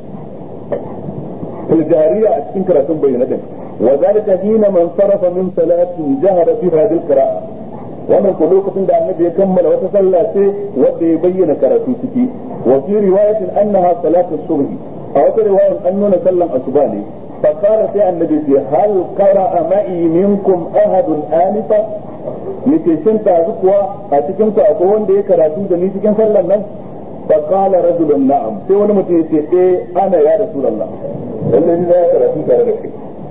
الجارية أتكين كراتون بينة وذلك حين من صرف من صلاة جهر فيها بالقراءة wannan ko lokacin da annabi ya kammala wata sallah sai wanda ya bayyana karatu ciki wa fi riwayatin annaha salatu subh a wata riwayar an nuna sallan asuba ne fa qala sai annabi ce hal qara'a ma'i minkum ahadun anifa yace shin ta kuwa a cikin ku akwai wanda ya karatu da ni cikin sallan nan fa qala rajulun na'am sai wani mutum ya ce eh ana ya rasulullah lallai ni ya karatu tare da kai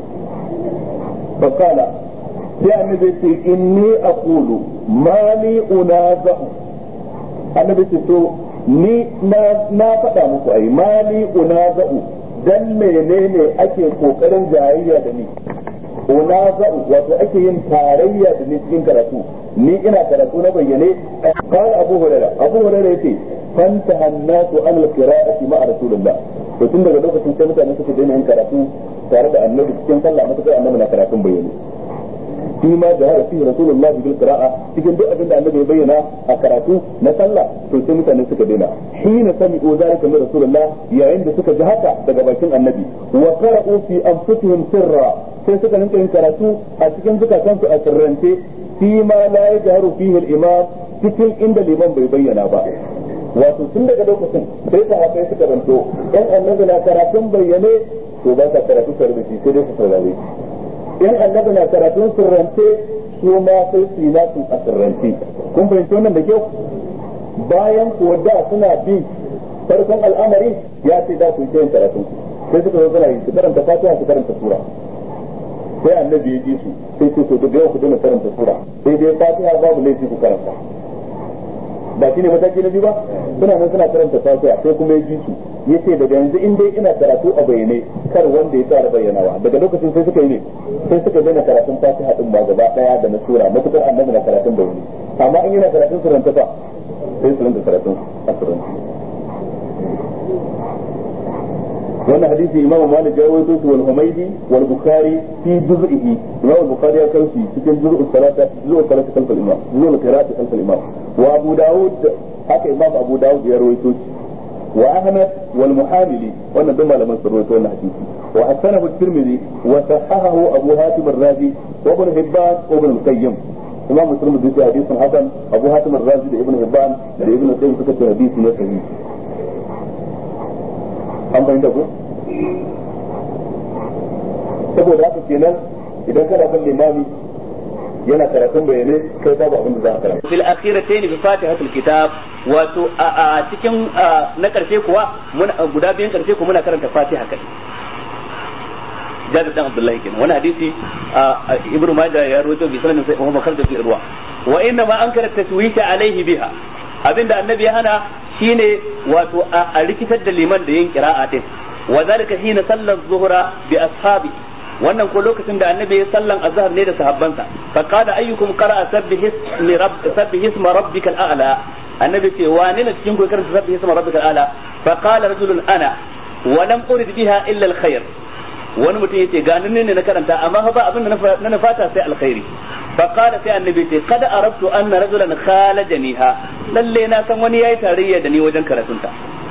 fa qala sai annabi ce inni aqulu mali unaza'u annabi ce to ni na na faɗa muku ai mali unaza'u dan menene ake kokarin jayayya da ni unaza'u wato ake yin tarayya da ni cikin karatu ni ina karatu na bayyane qala abu hurairah abu hurairah yace fanta hannatu an al-qira'ati ma'a rasulillah to tun daga lokacin sai mutane suka daina yin karatu tare da annabi cikin sallah matuƙar annabi na karatun bayyane فيما جهر فيه رسول الله بالقراءة cikin duk abin da annabi ya bayyana a karatu na sallah to sai mutane suka daina hina sami'u zalika min rasulullah yayin da suka ji haka daga bakin annabi wa qara'u fi anfusihim sirra sai suka rinka yin karatu a cikin zukatansu a sirrance fi ma la yajharu fihi al-imam cikin inda liman bai bayyana ba wato tun daga lokacin sai sahabbai suka ranto yan annabi na karatun bayyane to ba sa karatu tare da shi sai dai su saurare in annabi na karatun sirrance su ma sai su yi nasu a sirrance kun fahimci wannan da kyau bayan kuwa da suna bi farkon al'amari ya ce da su yi yin karatun sai suka zo suna yi su karanta fatiha su karanta sura sai annabi ya ji su sai ce to daga yau ku dana karanta sura sai dai fatiha babu laifi ku karanta ba shine mataki na biyu ba suna nan suna karanta fatiha sai kuma ya ji su yace daga yanzu in dai ina karatu a bayyane kar wanda ya tsara bayyanawa daga lokacin sai suka yi ne sai suka daina karatun fatiha din ba gaba daya da na sura matukar annabi na karatun bayyane amma in yana karatun suranta fa sai su rinka karatun a suranta wannan hadisi imamu malik ya rawaito shi wal humaydi wal bukhari fi juz'ihi imamu bukhari ya kawo shi cikin juz'u salata juz'u salata kalfal imam juz'u qira'ati kalfal imam wa abu daud haka imam abu daud ya rawaito shi wa ahmad wal muhamili wannan duk malaman sun rawaito wannan hadisi wa hasanahu at-tirmidhi wa sahahahu abu hatim ar-razi wa ibn hibban wa ibn al-qayyim imam muslim da yake hadisin hasan abu hatim ar-razi da ibn hibban da ibn al-qayyim suka ce hadisi ne sahihi an bayyana ko saboda haka kenan idan kana kan limami yana karatun bayanai kai babu abin da za ka karanta fil akhiratayn bi fatihatul kitab wato a cikin na karshe kuwa muna guda biyan karshe kuma muna karanta fatiha kai jabir dan abdullahi kenan wani hadisi ibnu majah ya rawaito bi sanan sai Muhammad khalid fi irwa wa inna ma ankara taswita alaihi biha abinda annabi ya hana shine wato a rikitar da liman da yin qira'a din wa zalika hina sallar zuhra bi ashabi wannan ko lokacin da annabi ya sallan azhar ne da sahabbansa fa qala ayyukum qara'a sabbih ismi rabb sabbih isma rabbikal a'la annabi ce wane ne cikin ku karanta sabbih isma rabbikal a'la fa qala rajulun ana wa lam urid biha illa al khair wani mutum yace ga nan ne na karanta amma ba abin da na nufata sai alkhairi fa qala sai annabi ce kada arabtu anna rajulan khalajaniha lalle na san wani yayi tarayya da ni wajen karatunta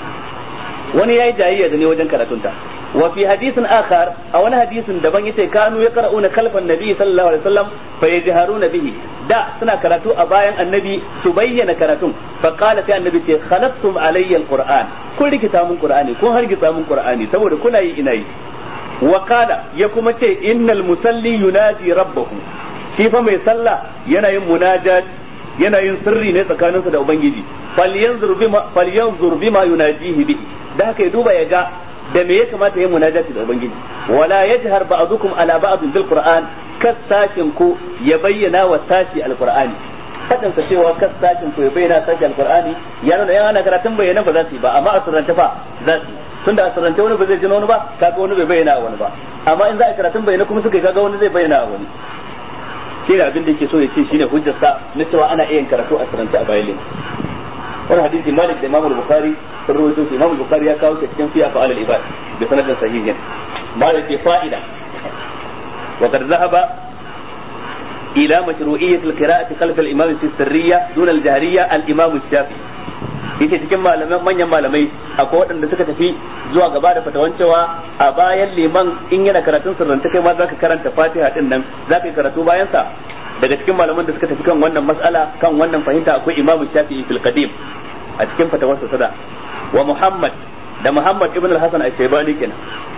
wani yayi jayayya da ni wajen karatunta wa fi hadisin akhar a wani hadisin daban yace kanu yaqra'una khalfan nabi sallallahu alaihi wasallam fa yajharuna bihi da suna karatu a bayan annabi su bayyana karatun fa qala sai annabi ce khalaqtum alayya alquran kun rikita mun qur'ani kun hargitsa mun qur'ani saboda kuna yi ina yi wa qala ya kuma ce innal musalli yunadi rabbahu shi fa mai sallah yana yin munajat yana yin sirri ne tsakaninsa da ubangiji falyanzur bima falyanzur bima yunajihi bihi da haka ya duba ya ga da me ya kamata yin munajati da ubangiji wala yajhar ba'dukum ala ba'd bil qur'an kasashin ku ya bayyana wa sashi alqur'ani fadin sa cewa kasashin ku ya bayyana sashi alqur'ani ya nuna yana ana karatun bayyana ba za su yi ba amma a sirrance fa za su tunda a sirrance wani ba zai ji wani ba kaga wani bai bayyana wani ba amma in za a karatun bayyana kuma suka kaga wani zai bayyana wani shi ne abin da yake so ya ce shine hujjarsa na cewa ana iya karatu a sirrance a bayan wani hadisi malik da imam bukhari sun rawaito shi imam bukhari ya kawo shi cikin fiya fa'al al-ibad bi sanadin sahihin malik ke fa'ida wa qad zahaba ila mashru'iyyat al-qira'ati khalf al-imam fi sirriyya dun al-jahriyya al-imam shafi yace cikin malaman manyan malamai akwai waɗanda suka tafi zuwa gaba da fatawan cewa a bayan liman in yana karatun sirranta kai ma zaka karanta fatiha din nan zaka yi karatu bayan sa daga cikin malaman da suka tafi kan wannan mas'ala kan wannan fahimta akwai imamu shafi'i fil qadim a cikin fatawarsa sada wa muhammad da muhammad ibn al-hasan al-shaybani kenan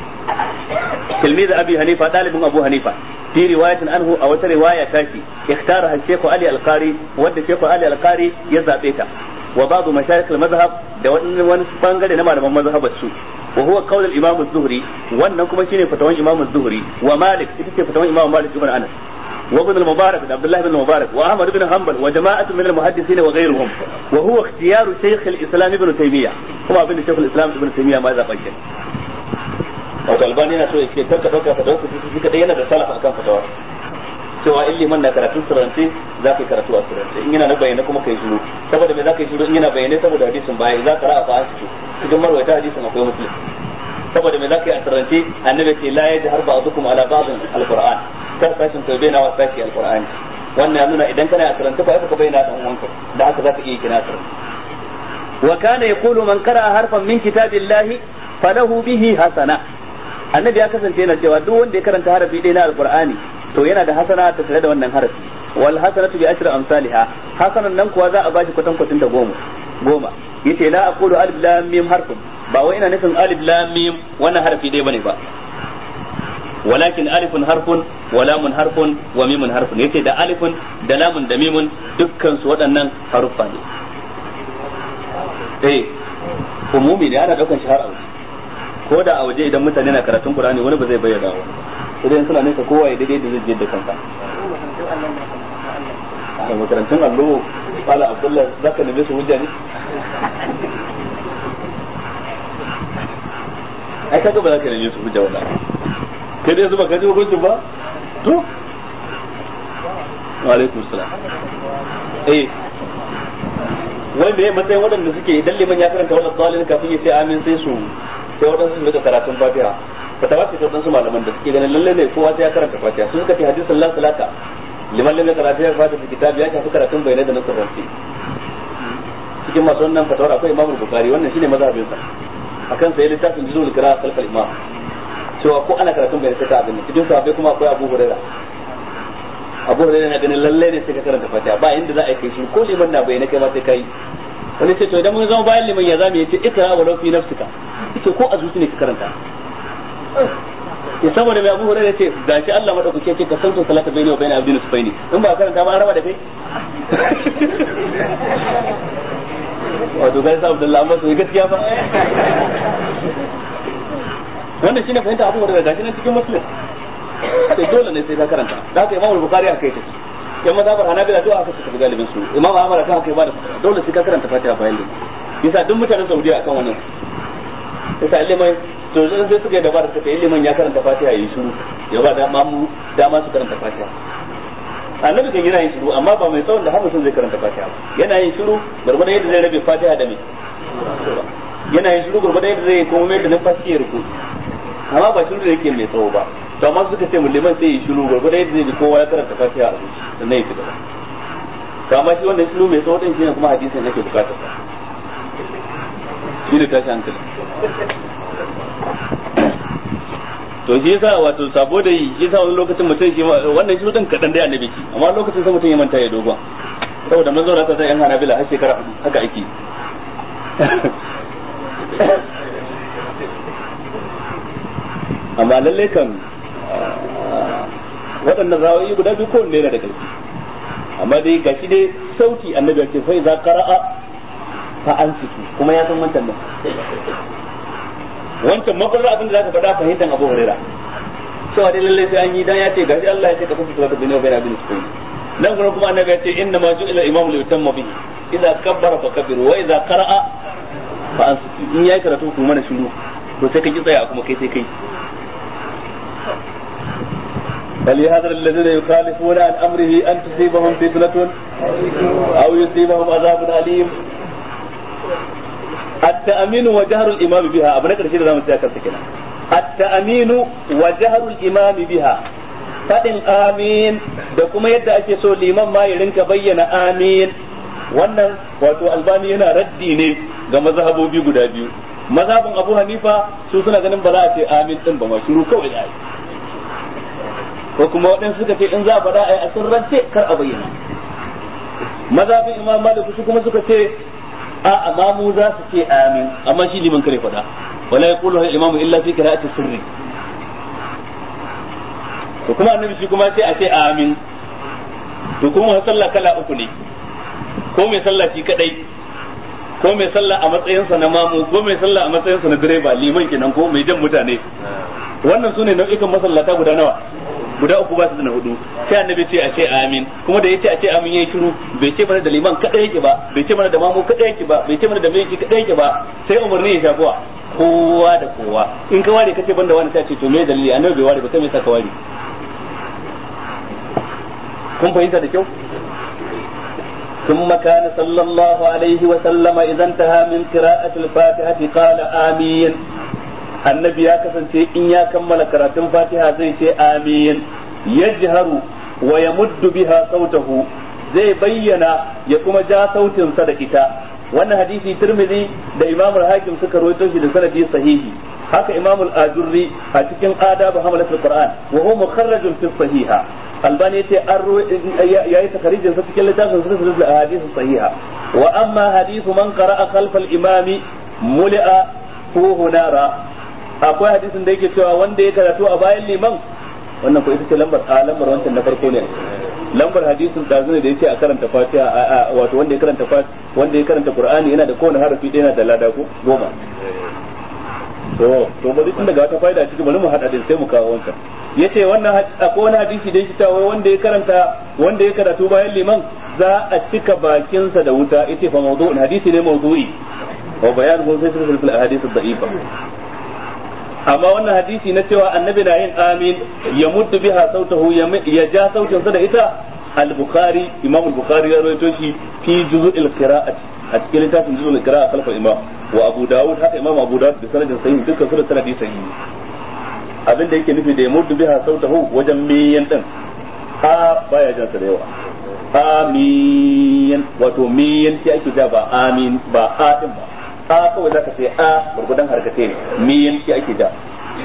tilmiz abi hanifa dalibin abu hanifa fi riwayatin anhu a wata riwaya tashi ikhtara al-shaykh ali al-qari wanda shaykh ali al-qari ya zabe ta wa ba'd mashayikh al-madhhab da wani bangare na malaman mazhabar su wa huwa qawl al-imam az-zuhri wannan kuma shine fatawan imam az-zuhri wa malik ita ce fatawan imam malik ibn anas وابن المبارك عبد الله بن المبارك واحمد بن حنبل وجماعه من المحدثين وغيرهم وهو اختيار شيخ الاسلام ابن تيميه هو ابن شيخ الاسلام ابن تيميه ما ذا بكر wato albani yana so ya ce karka dauka fatawa ku shi kadai yana da salaf akan fatawa cewa in liman na karatu sirrance za ka yi karatu a sirrance in yana na bayyana kuma kai shiru saboda me za ka yi shiru in yana bayyane saboda hadisin baya za ka ra'a fa an fito cikin marwaita hadisin akwai muslim saboda me za ka yi a sirrance annabi ce la yajhar ba'dukum ala ba'din alquran kar sashin kai bayyana wa sashi alqur'ani wannan ya nuna idan kana a sirrance fa ka bayyana dan uwanka da haka za ka iya kina sirrance wa kana yaqulu man qara'a harfan min kitabillahi falahu bihi hasana annabi ya kasance yana cewa duk wanda ya karanta harafi ɗaya na alqur'ani to yana da hasana ta tare da wannan harafi wal hasanatu bi ashri amsalha hasanan nan kuwa za a bashi kwatan kwatin ta goma goma yace la aqulu alif lam mim harfun ba wai ina nufin alif lam mim wannan harafi ɗaya bane ba walakin alifun harfun wa lamun harfun wa mimun harfun yace da alifun da lamun da mimun dukkan su waɗannan haruffa ne eh umumi ne ana daukan shi har a waje ko da a waje idan mutane na karatun Qur'ani wani ba zai bayyana ba idan suna nesa kowa ya daidai da zai je da kansa a makarantun allo Fala Abdullah zaka neme su hujja ne ai kaga ba za ka neme su hujja wala kai dai zuba ka ji hukuncin ba to wa alaikum salam eh wai me matsayin waɗanda suke idan liman ya karanta wannan dalilin kafin ya ce amin sai su sai waɗansu su rika karatun fatiha fatawa ce ta waɗansu malaman da suke ganin lalle ne kowa sai ya karanta fatiha su suka ce hadisin la salata liman lam yakra fatiha fatiha kitabi ya shafi karatun bayanai da na sarrafi cikin masu wannan fatawar akwai imamul bukari wannan shine mazhabin sa akan sai littafin juzul qira'a khalfal imam cewa ko ana karatun bayanai sai ka abin cikin sahabbai kuma akwai abu hurairah abu hurairah na ganin lalle ne sai ka karanta fatiha ba inda za a kai shi ko liman na bayyana kai ma sai kai wani ce to idan mun zama bayan liman ya zamu yace ikra wa fi nafsika yace ko a zuci ne ka karanta ya saboda mai abu hurairah ce gashi Allah madaukake ce ka sauke salata bayni wa bayna abdin sufaini in ba karanta ba an raba da kai wato ga sa Abdullah amma to gaskiya ba wannan shine fahimta abu hurairah gashi nan cikin muslim sai dole ne sai ka karanta da haka Imam Bukhari aka yi yan mazhabar Hanabila duk aka suka galibin su Imam Ahmad kan haka ya bada dole sai ka karanta Fatiha bayan da yasa duk mutanen Saudiya akan wannan yasa ilimin to sai sai suka yi dabara suka yi ilimin ya karanta Fatiha yi shiru ya ba da mamu dama su karanta Fatiha annabi kan yana yin shiru amma ba mai tsawon da har mutum zai karanta Fatiha ba yana yin shiru gurgurda yadda zai rabe Fatiha da me yana yin shiru gurgurda yadda zai kuma mai da numfashi ya ruku amma ba shiru da yake mai tsawo ba to amma suka ce liman sai yi shiru gurgurda yadda zai ji kowa ya karanta Fatiha a zuci sannan ya fita to amma shi wannan shiru mai tsawo din shine kuma hadisin yake bukatar sa shi ne tashi hankali to shi yasa wato sabo da yi shi yasa wani lokacin mutum shi wannan shi din kadan dai annabi shi amma lokacin sai mutum ya manta ya dogon saboda mun zauna ta yan hanabila har shekara hudu haka ake amma lalle kan waɗannan rawayi guda biyu kowanne yana da ƙarfi amma dai gashi dai sauti annabi ya ce fa iza qara'a fa ansitu kuma ya san wancan nan wancan mafarar abin da zaka faɗa fahimtar Abu Hurairah cewa dai lalle sai an yi dan ya ce gashi Allah ya ce ka kusa salatu bin Ubayna bin Sufyan nan gurin kuma annabi ya ce inna ma ju'ila imamu li yutamma bihi idza kabbara fa kabbiru wa idza qara'a fa ansitu in yayi karatu kuma mana shiru to sai ka ki tsaya kuma kai sai kai فليحذر الذين يخالفون عن امره ان تصيبهم فتنه او يصيبهم عذاب اليم التأمين وجهر الإمام بها أبنك رشيد زمان سيأكل سكنا التأمين وجهر الإمام بها فإن آمين da kuma yadda ake so liman ma ya rinka bayyana amin wannan wato albani yana raddi ne ga mazhabobi guda biyu mazhabin abu hanifa su suna ganin ba za a ce amin din ba ma shiru kawai da ko kuma waɗansu suka ce in za a faɗa a yi a sirrance kar a bayyana mazhabin imam malik su kuma suka ce a amma mu za su ce amin amma shi liman kare faɗa wala yaqulu al imamu illa fi qira'ati sirri to kuma annabi shi kuma sai a ce amin to kuma sallah kala uku ne ko mai sallah shi kadai ko mai sallah a matsayinsa na mamu ko mai sallah a matsayinsa na direba liman kenan ko mai jan mutane wannan sune nau'ikan masallata guda nawa guda uku ba su da na hudu sai annabi ce a ce amin kuma da yace a ce amin yayi shiru bai ce mana da liman kada yake ba bai ce mana da mamu kada yake ba bai ce mana da mai kada yake ba sai umarni ya shafuwa kowa da kowa in ka ware kace banda wani sai ce to me dalili annabi bai ware ba sai me saka ware kun fahimta da kyau ثم كان صلى الله عليه وسلم إذا انتهى من قراءة الفاتحة قال آمين annabi ya kasance in ya kammala karatun fatiha zai ce amin yajharu wa yamuddu biha sautahu zai bayyana ya kuma ja sautinsa da ita wannan hadisi tirmidhi da imam al-hakim suka rawaito shi da sanadi sahihi haka imam al-ajurri a cikin adab hamalat al-qur'an wa huwa mukharrajun fi sahiha albani yace an yayi takarijin sa cikin littafin sunan al-ahadith sahiha wa amma hadithu man qara'a khalfa al-imami muli'a hu nara akwai hadisin da yake cewa wanda ya karatu a bayan liman wannan ko ita ce lambar a lambar wancan na farko ne lambar hadisin da zune da yace a karanta fatiha wato wanda ya karanta wanda ya karanta qur'ani yana da kowane harafi ɗaya yana da lada ko goma to to bari tun daga wata faida cikin bari mu hada din sai mu kawo wancan yace wannan akwai wani hadisi da yake cewa wanda ya karanta wanda ya karatu bayan liman za a cika bakinsa da wuta yace fa mawdu'un hadisi ne mawdu'i wa bayanuhu fi silsilatil ahadith ad-da'ifa amma wannan hadisi na cewa annabi na yin amin ya muddu biha sautahu ya ja sautin sa da ita al-bukhari imam al-bukhari ya rawaito shi fi juz'il qira'ati a cikin littafin juz'ul qira'a khalfa imam wa abu dawud haka imam abu dawud da sanadin sahih dukkan su da sanadi sahihi abin da yake nufi da ya mutu biha sautahu wajen miyan din a baya jan sa da yawa amin wato miyan shi ake ja ba amin ba a din ba a kawai zaka ce a gurgudan harkace ne miyan shi ake ja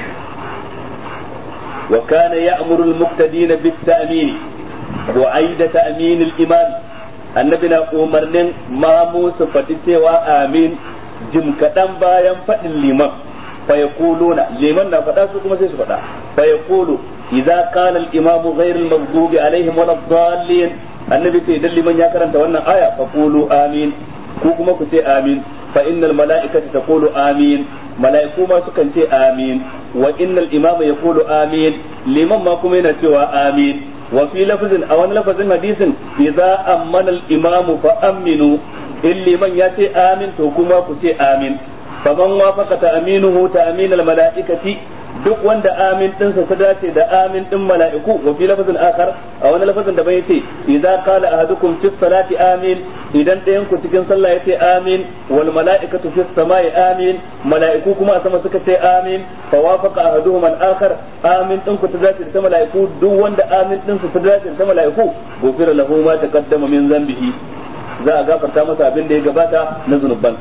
wa kana ya'muru al-muqtadina bit-ta'min wa aida ta'min al-imam annabi na umarnin mamu su faɗi cewa amin jim kaɗan bayan faɗin liman fa yaquluna liman na faɗa su kuma sai su faɗa fa yaqulu idza qala al-imam ghayr al-maghdubi alaihim wala ad-dallin annabi ce idan liman ya karanta wannan aya fa qulu amin ku kuma ku ce amin fa innal mala'ikata taqulu amin mala'iku ma sukan ce amin wa innal imama yaqulu amin liman ma kuma yana cewa amin wa fi lafzin a wani lafazin hadisin idza ammana al imamu fa aminu in liman ya ce amin to kuma ku ce amin faman wafaqa ta aminuhu ta amin al mala'ikati duk wanda amin dinsa ta dace da amin din mala'iku wa fi lafazin akhar a wani lafazin da bai yace idza qala ahadukum fi salati amin idan ɗayan ku cikin sallah yace amin wal mala'ikatu fi samai amin mala'iku kuma a sama suka ce amin fa wafaqa ahaduhum al akhar amin din ku ta dace da mala'iku duk wanda amin dinsa ta dace da mala'iku gofira lahu ma taqaddama min zambihi za a gafarta masa abin da ya gabata na zunubansa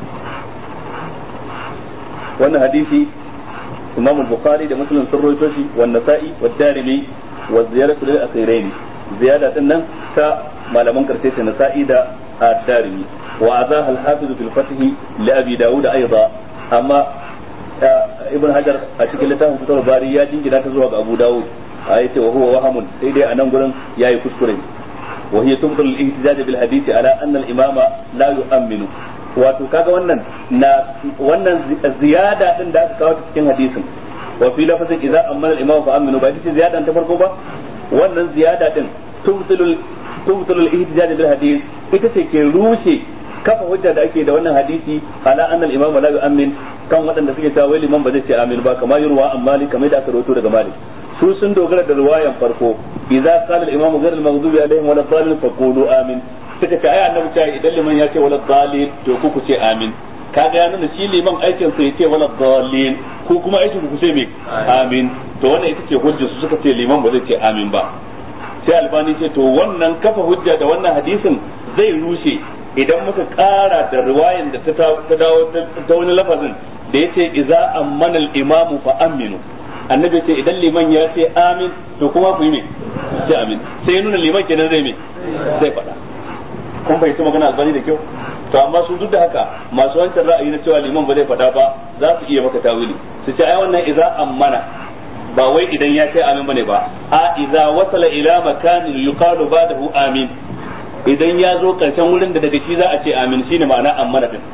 wannan hadisi imam al-bukhari da muslim sun rawaito shi wa nasa'i wa darimi wa ziyaratu lil akhiraini ziyada din nan ta malaman karshe ta nasa'i da ad-darimi wa azaha al-hafiz fil fath li abi daud aidan amma ibn hajar a cikin littafin fitar bari ya jingina ta zuwa ga abu daud a yace wa huwa wahamun sai dai a nan gurin yayi kuskure wa hiya tubtul al-ihtijaj bil hadith ala anna al-imama la yu'minu wato kaga wannan na wannan ziyada din da aka kawo cikin hadisin wa fi lafazin idza amana al-imam fa aminu ba ita ziyada ta farko ba wannan ziyada din tubtilul tubtilul ihtijaj bil hadith ita ce ke rushe kafa hujja da ake da wannan hadisi ala anna al-imam la yu'min kan waɗanda suke cewa wai liman ba zai ce amin ba kamar yurwa amma malik kamar da aka rawaito daga malik su sun dogara da riwayan farko idza qala al-imam ghayr al-maghdubi alaihim wa la faqulu amin suka ce ai annabi cewa idan liman ya ce wala dalil to ku ku ce amin kaga ya nuna shi liman aikin sa yace wala dalil ku kuma aikin ku ce me amin to wannan ita ce hujjar su suka ce liman ba zai ce amin ba sai albani ce to wannan kafa hujja da wannan hadisin zai rushe idan muka kara da riwayan da ta dawo ta wani lafazin da yace idza ammana al-imamu fa aminu annabi ce idan liman ya ce amin to kuma ku yi me ce amin sai nuna liman kenan zai me zai faɗa kun fahimci magana albani da kyau to amma su duk da haka masu wancan ra'ayi na cewa liman ba zai faɗa ba za su iya maka tawili su ce ai wannan idza ammana ba wai idan ya ce amin bane ba a idza wasala ila makanin yuqalu ba'dahu amin idan ya zo karshen wurin da daga shi za a ce amin shine ma'ana ammana din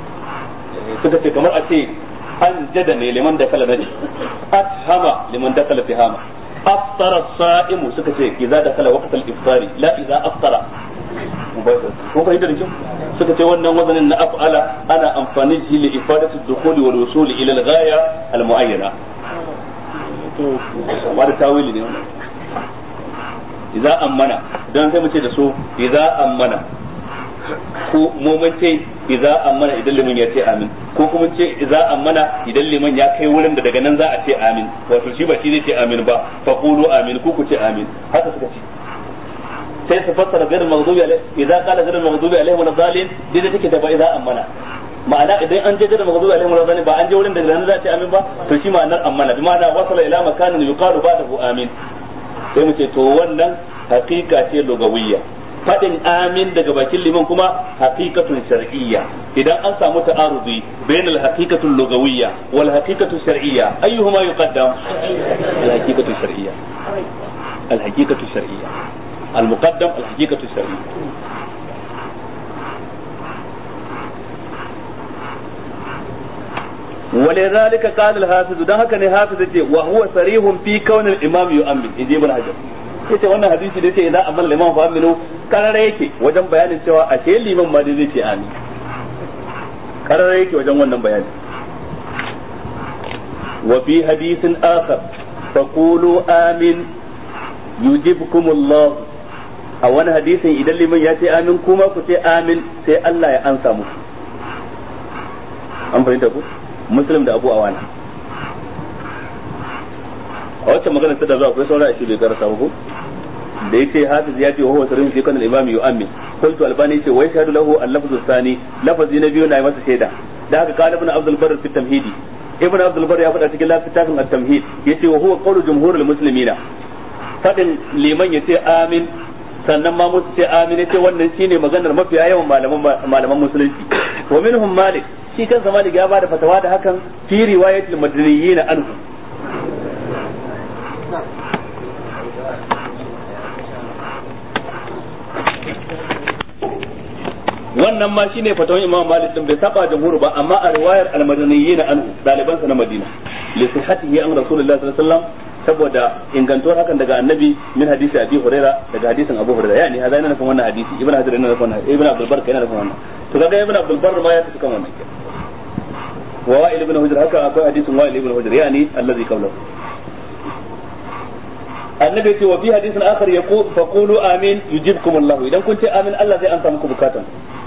suka ce kamar a ce an jada ne liman da kala naji ashama liman da kala fihama aftara sa'imu suka ce idza da kala waqtal iftari la idza aftara ko fahimta da kyau suka ce wannan wazanin na af'ala ana amfani da shi li ifadatu dukhuli wal wusuli ila al ghaya al muayyana to amma da tawili ne wannan idza ammana dan sai mu ce da su idza ammana ko mu mun ce idza ammana idan liman ya ce amin ko kuma ce idza ammana idan liman ya kai wurin da daga nan za a ce amin wato shi ba shi zai ce amin ba fa qulu amin ku ku ce amin haka suka ce sai su fassara gairin maghdubi alaihi idza qala gairin maghdubi alaihi wa dhalin dai da take da ba idza ammana ma'ana idan an je gairin maghdubi alaihi wa dhalin ba an je wurin da nan za a ce amin ba to shi ma'anar ammana bi ma'ana wasala ila makanin yuqalu ba'dahu amin sai mu ce to wannan haqiqa ce lugawiyya fadin amin daga bakin liman kuma haqiqatun shar'iyya idan an samu ta'arudi bain al-haqiqatu lugawiyya wal haqiqatu shar'iyya ayyuhuma yuqaddam al-haqiqatu shar'iyya al-haqiqatu shar'iyya المقدم الحقيقة الشرعية ولذلك قال الحافظ ده هكذا حافظ وهو صريح في كون الإمام يؤمن إن ابن حجر yace wannan hadisi da yace idan amal liman fa aminu karara yake wajen bayanin cewa a ce liman ma zai ce amin karara yake wajen wannan bayani wa fi hadisin akhar faqulu amin yujibkumullah a wani hadisin idan liman ya ce amin kuma ku ce amin sai Allah ya ansa muku an fahimta ku muslim da abu awana a wacce magana ta da zuwa akwai saura shi bai karasa ba ko da yace hafiz ya ce wa huwa sirrin fi kana al-imam yu'ammin qultu albani yace wa yashhadu lahu al-lafzu thani lafazi na biyu na yi masa shaida da haka kana ibn abdul barr fi tamhidi ibn abdul barr ya faɗa cikin littafin at-tamhid yace wa huwa qawlu jumhurul muslimina fadin liman yace amin sannan ma musu ce amin yace wannan shine maganar mafiya yawan malaman malaman musulunci wa minhum malik shi kansa malik ya bada fatawa da hakan fi riwayatul madaniyin anhu wannan ma shine fatawan imam malik din bai saba jumhur ba amma a riwayar al-madaniyyin anhu dalibansa na madina li sihhatihi an rasulullahi sallallahu alaihi wasallam saboda ingantuwar hakan daga annabi min hadisi abi huraira daga hadisin abu huraira yani hada yana nufin wannan hadisi ibn hajar yana nufin wannan ibn abdul bar yana nufin wannan to kaga ibn abdul bar ma ya tafi kan wannan wa wa'il ibn hujr haka akwai hadisin wa'il ibn hujr yani allazi qawlahu annabi ce wa fi hadisin akhar yaqul faqulu amin yujibkum allah idan kun ce amin Allah zai ansa muku bukatan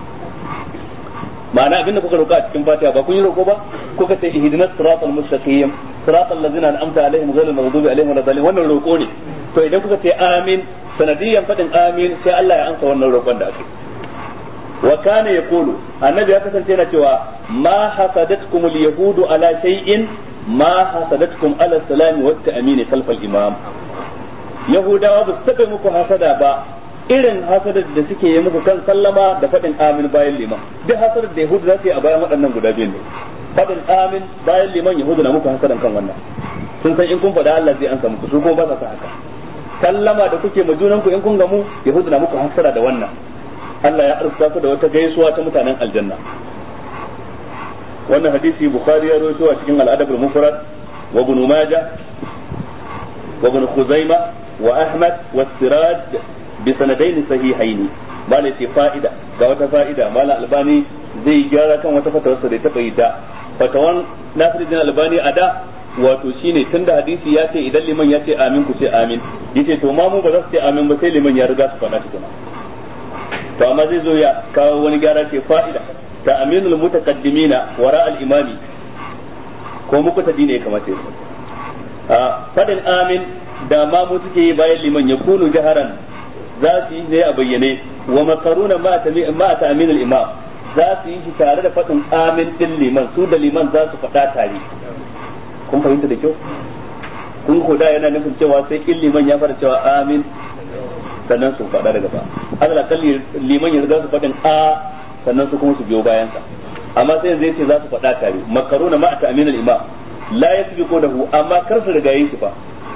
ma'ana abin da kuka roƙa a cikin fatiha ba kun yi roƙo ba kuka ce ihdinas siratal mustaqim siratal ladzina an'amta alaihim ghayril maghdubi alaihim waladdallin wannan roƙo ne to idan kuka ce amin sanadiyan fadin amin sai Allah ya ansa wannan roƙon da ake wa kana yaqulu annabi ya kasance yana cewa ma hasadatkum alyahudu ala shay'in ma hasadatkum ala salami wa ta'min khalf al-imam yahudawa ba su taɓa muku hasada ba irin hasadar da suke yi muku kan sallama da faɗin amin bayan liman duk hasadar da yahudu za su yi a bayan waɗannan guda biyu ne faɗin amin bayan liman yahudu na muku hasadan kan wannan sun san in kun faɗa Allah zai ansa muku su kuma ba sa haka sallama da kuke ma junanku in kun gamu yahudu na muku hasada da wannan Allah ya arzuta ku da wata gaisuwa ta mutanen aljanna wannan hadisi bukhari ya rawaito a cikin al-adab al-mufrad wa ibn majah wa ibn khuzaimah wa ahmad wa siraj بسندين صحيحين ما ce fa'ida ga wata fa'ida malam albani zai gyara kan wata fatawarsa da ta bai da fatawan nasiruddin albani a da wato shine tunda hadisi ya ce idan liman ya ce amin ku ce amin yace to ma mu ba za su ce amin ba sai liman ya riga su faɗa tukuna to amma zai zo ya kawo wani gyara ce fa'ida ta aminul mutaqaddimina wara al imami ko muku ta dine ya kamata ya fadin amin da ma mu suke yi bayan liman ya kunu jaharan za su yi ne a bayyane wa makaruna ma ta aminul imam za su yi shi tare da faɗin amin din liman su da liman za su faɗa tare kun fahimta da kyau kun koda yana nufin cewa sai in liman ya fara cewa amin sannan su faɗa daga ba Allah kalli liman ya riga su faɗin a sannan su kuma su biyo bayan sa amma sai zai ce za su faɗa tare makaruna ma ta aminul imam la yasbiqu lahu amma kar su riga yi shi fa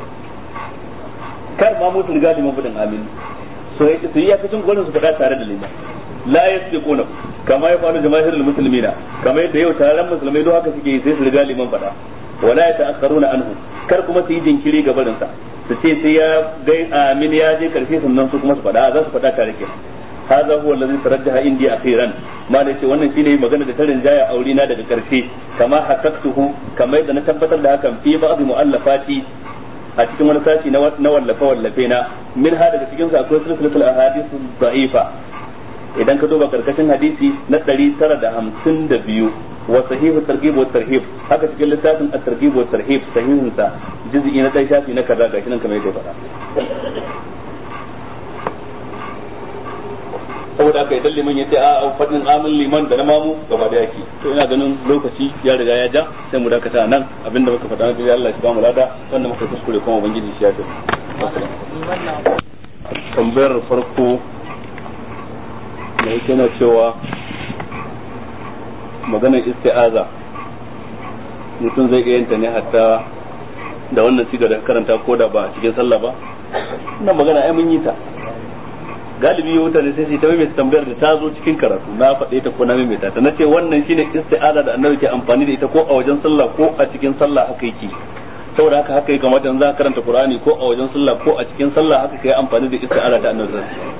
kar ma musu riga liman faɗin amin so su yi yakacin gwanin su faɗa tare da liman la yasbiquna kama ya faru jamaahirul muslimina kama yadda yau taron musulmai don haka suke yi sai su riga liman faɗa wala ya ta'akkaruna anhu kar kuma su yi jinkiri ga barin sa su ce sai ya gai amin ya je karshe sannan su kuma su faɗa za su faɗa tare ke hadha huwa allazi tarajjaha indi akhiran ma da ce wannan shine magana da ta rinjaya aurina daga karshe kama hakaktuhu kamar yadda na tabbatar da hakan fi ba'd mu'allafati a cikin wani sashi na wallafe wallafe na min ha daga cikin su akwai silsilatul ahadith da'ifa idan ka duba karkashin hadisi na 952 wa sahihu targhib wa tarhib haka cikin littafin at-targhib wa tarhib sahihin sa juz'i na dai shafi na kaza gashi nan kamar yadda faɗa saboda haka idan liman ya ce a fadin amin liman da na mamu gaba da yake to ina ganin lokaci ya riga ya ja sai mu dakata nan abinda muka faɗa na Allah shi ba mu lada wanda muka kuskure kuma ubangiji shi ya ce tambayar farko da yake na cewa maganar isti'aza mutum zai iya yanta ne hatta da wannan sigar da karanta ko da ba cikin sallah ba ina magana ai mun yi ta galibi mutane sai su ta mai tambayar da ta zo cikin karatu na faɗe ta ko na mai ta na ce wannan shine isti'aza da annabi ke amfani da ita ko a wajen sallah ko a cikin sallah haka yake saboda haka haka ya kamata in za ka karanta qur'ani ko a wajen sallah ko a cikin sallah haka kai amfani da isti'aza ta annabi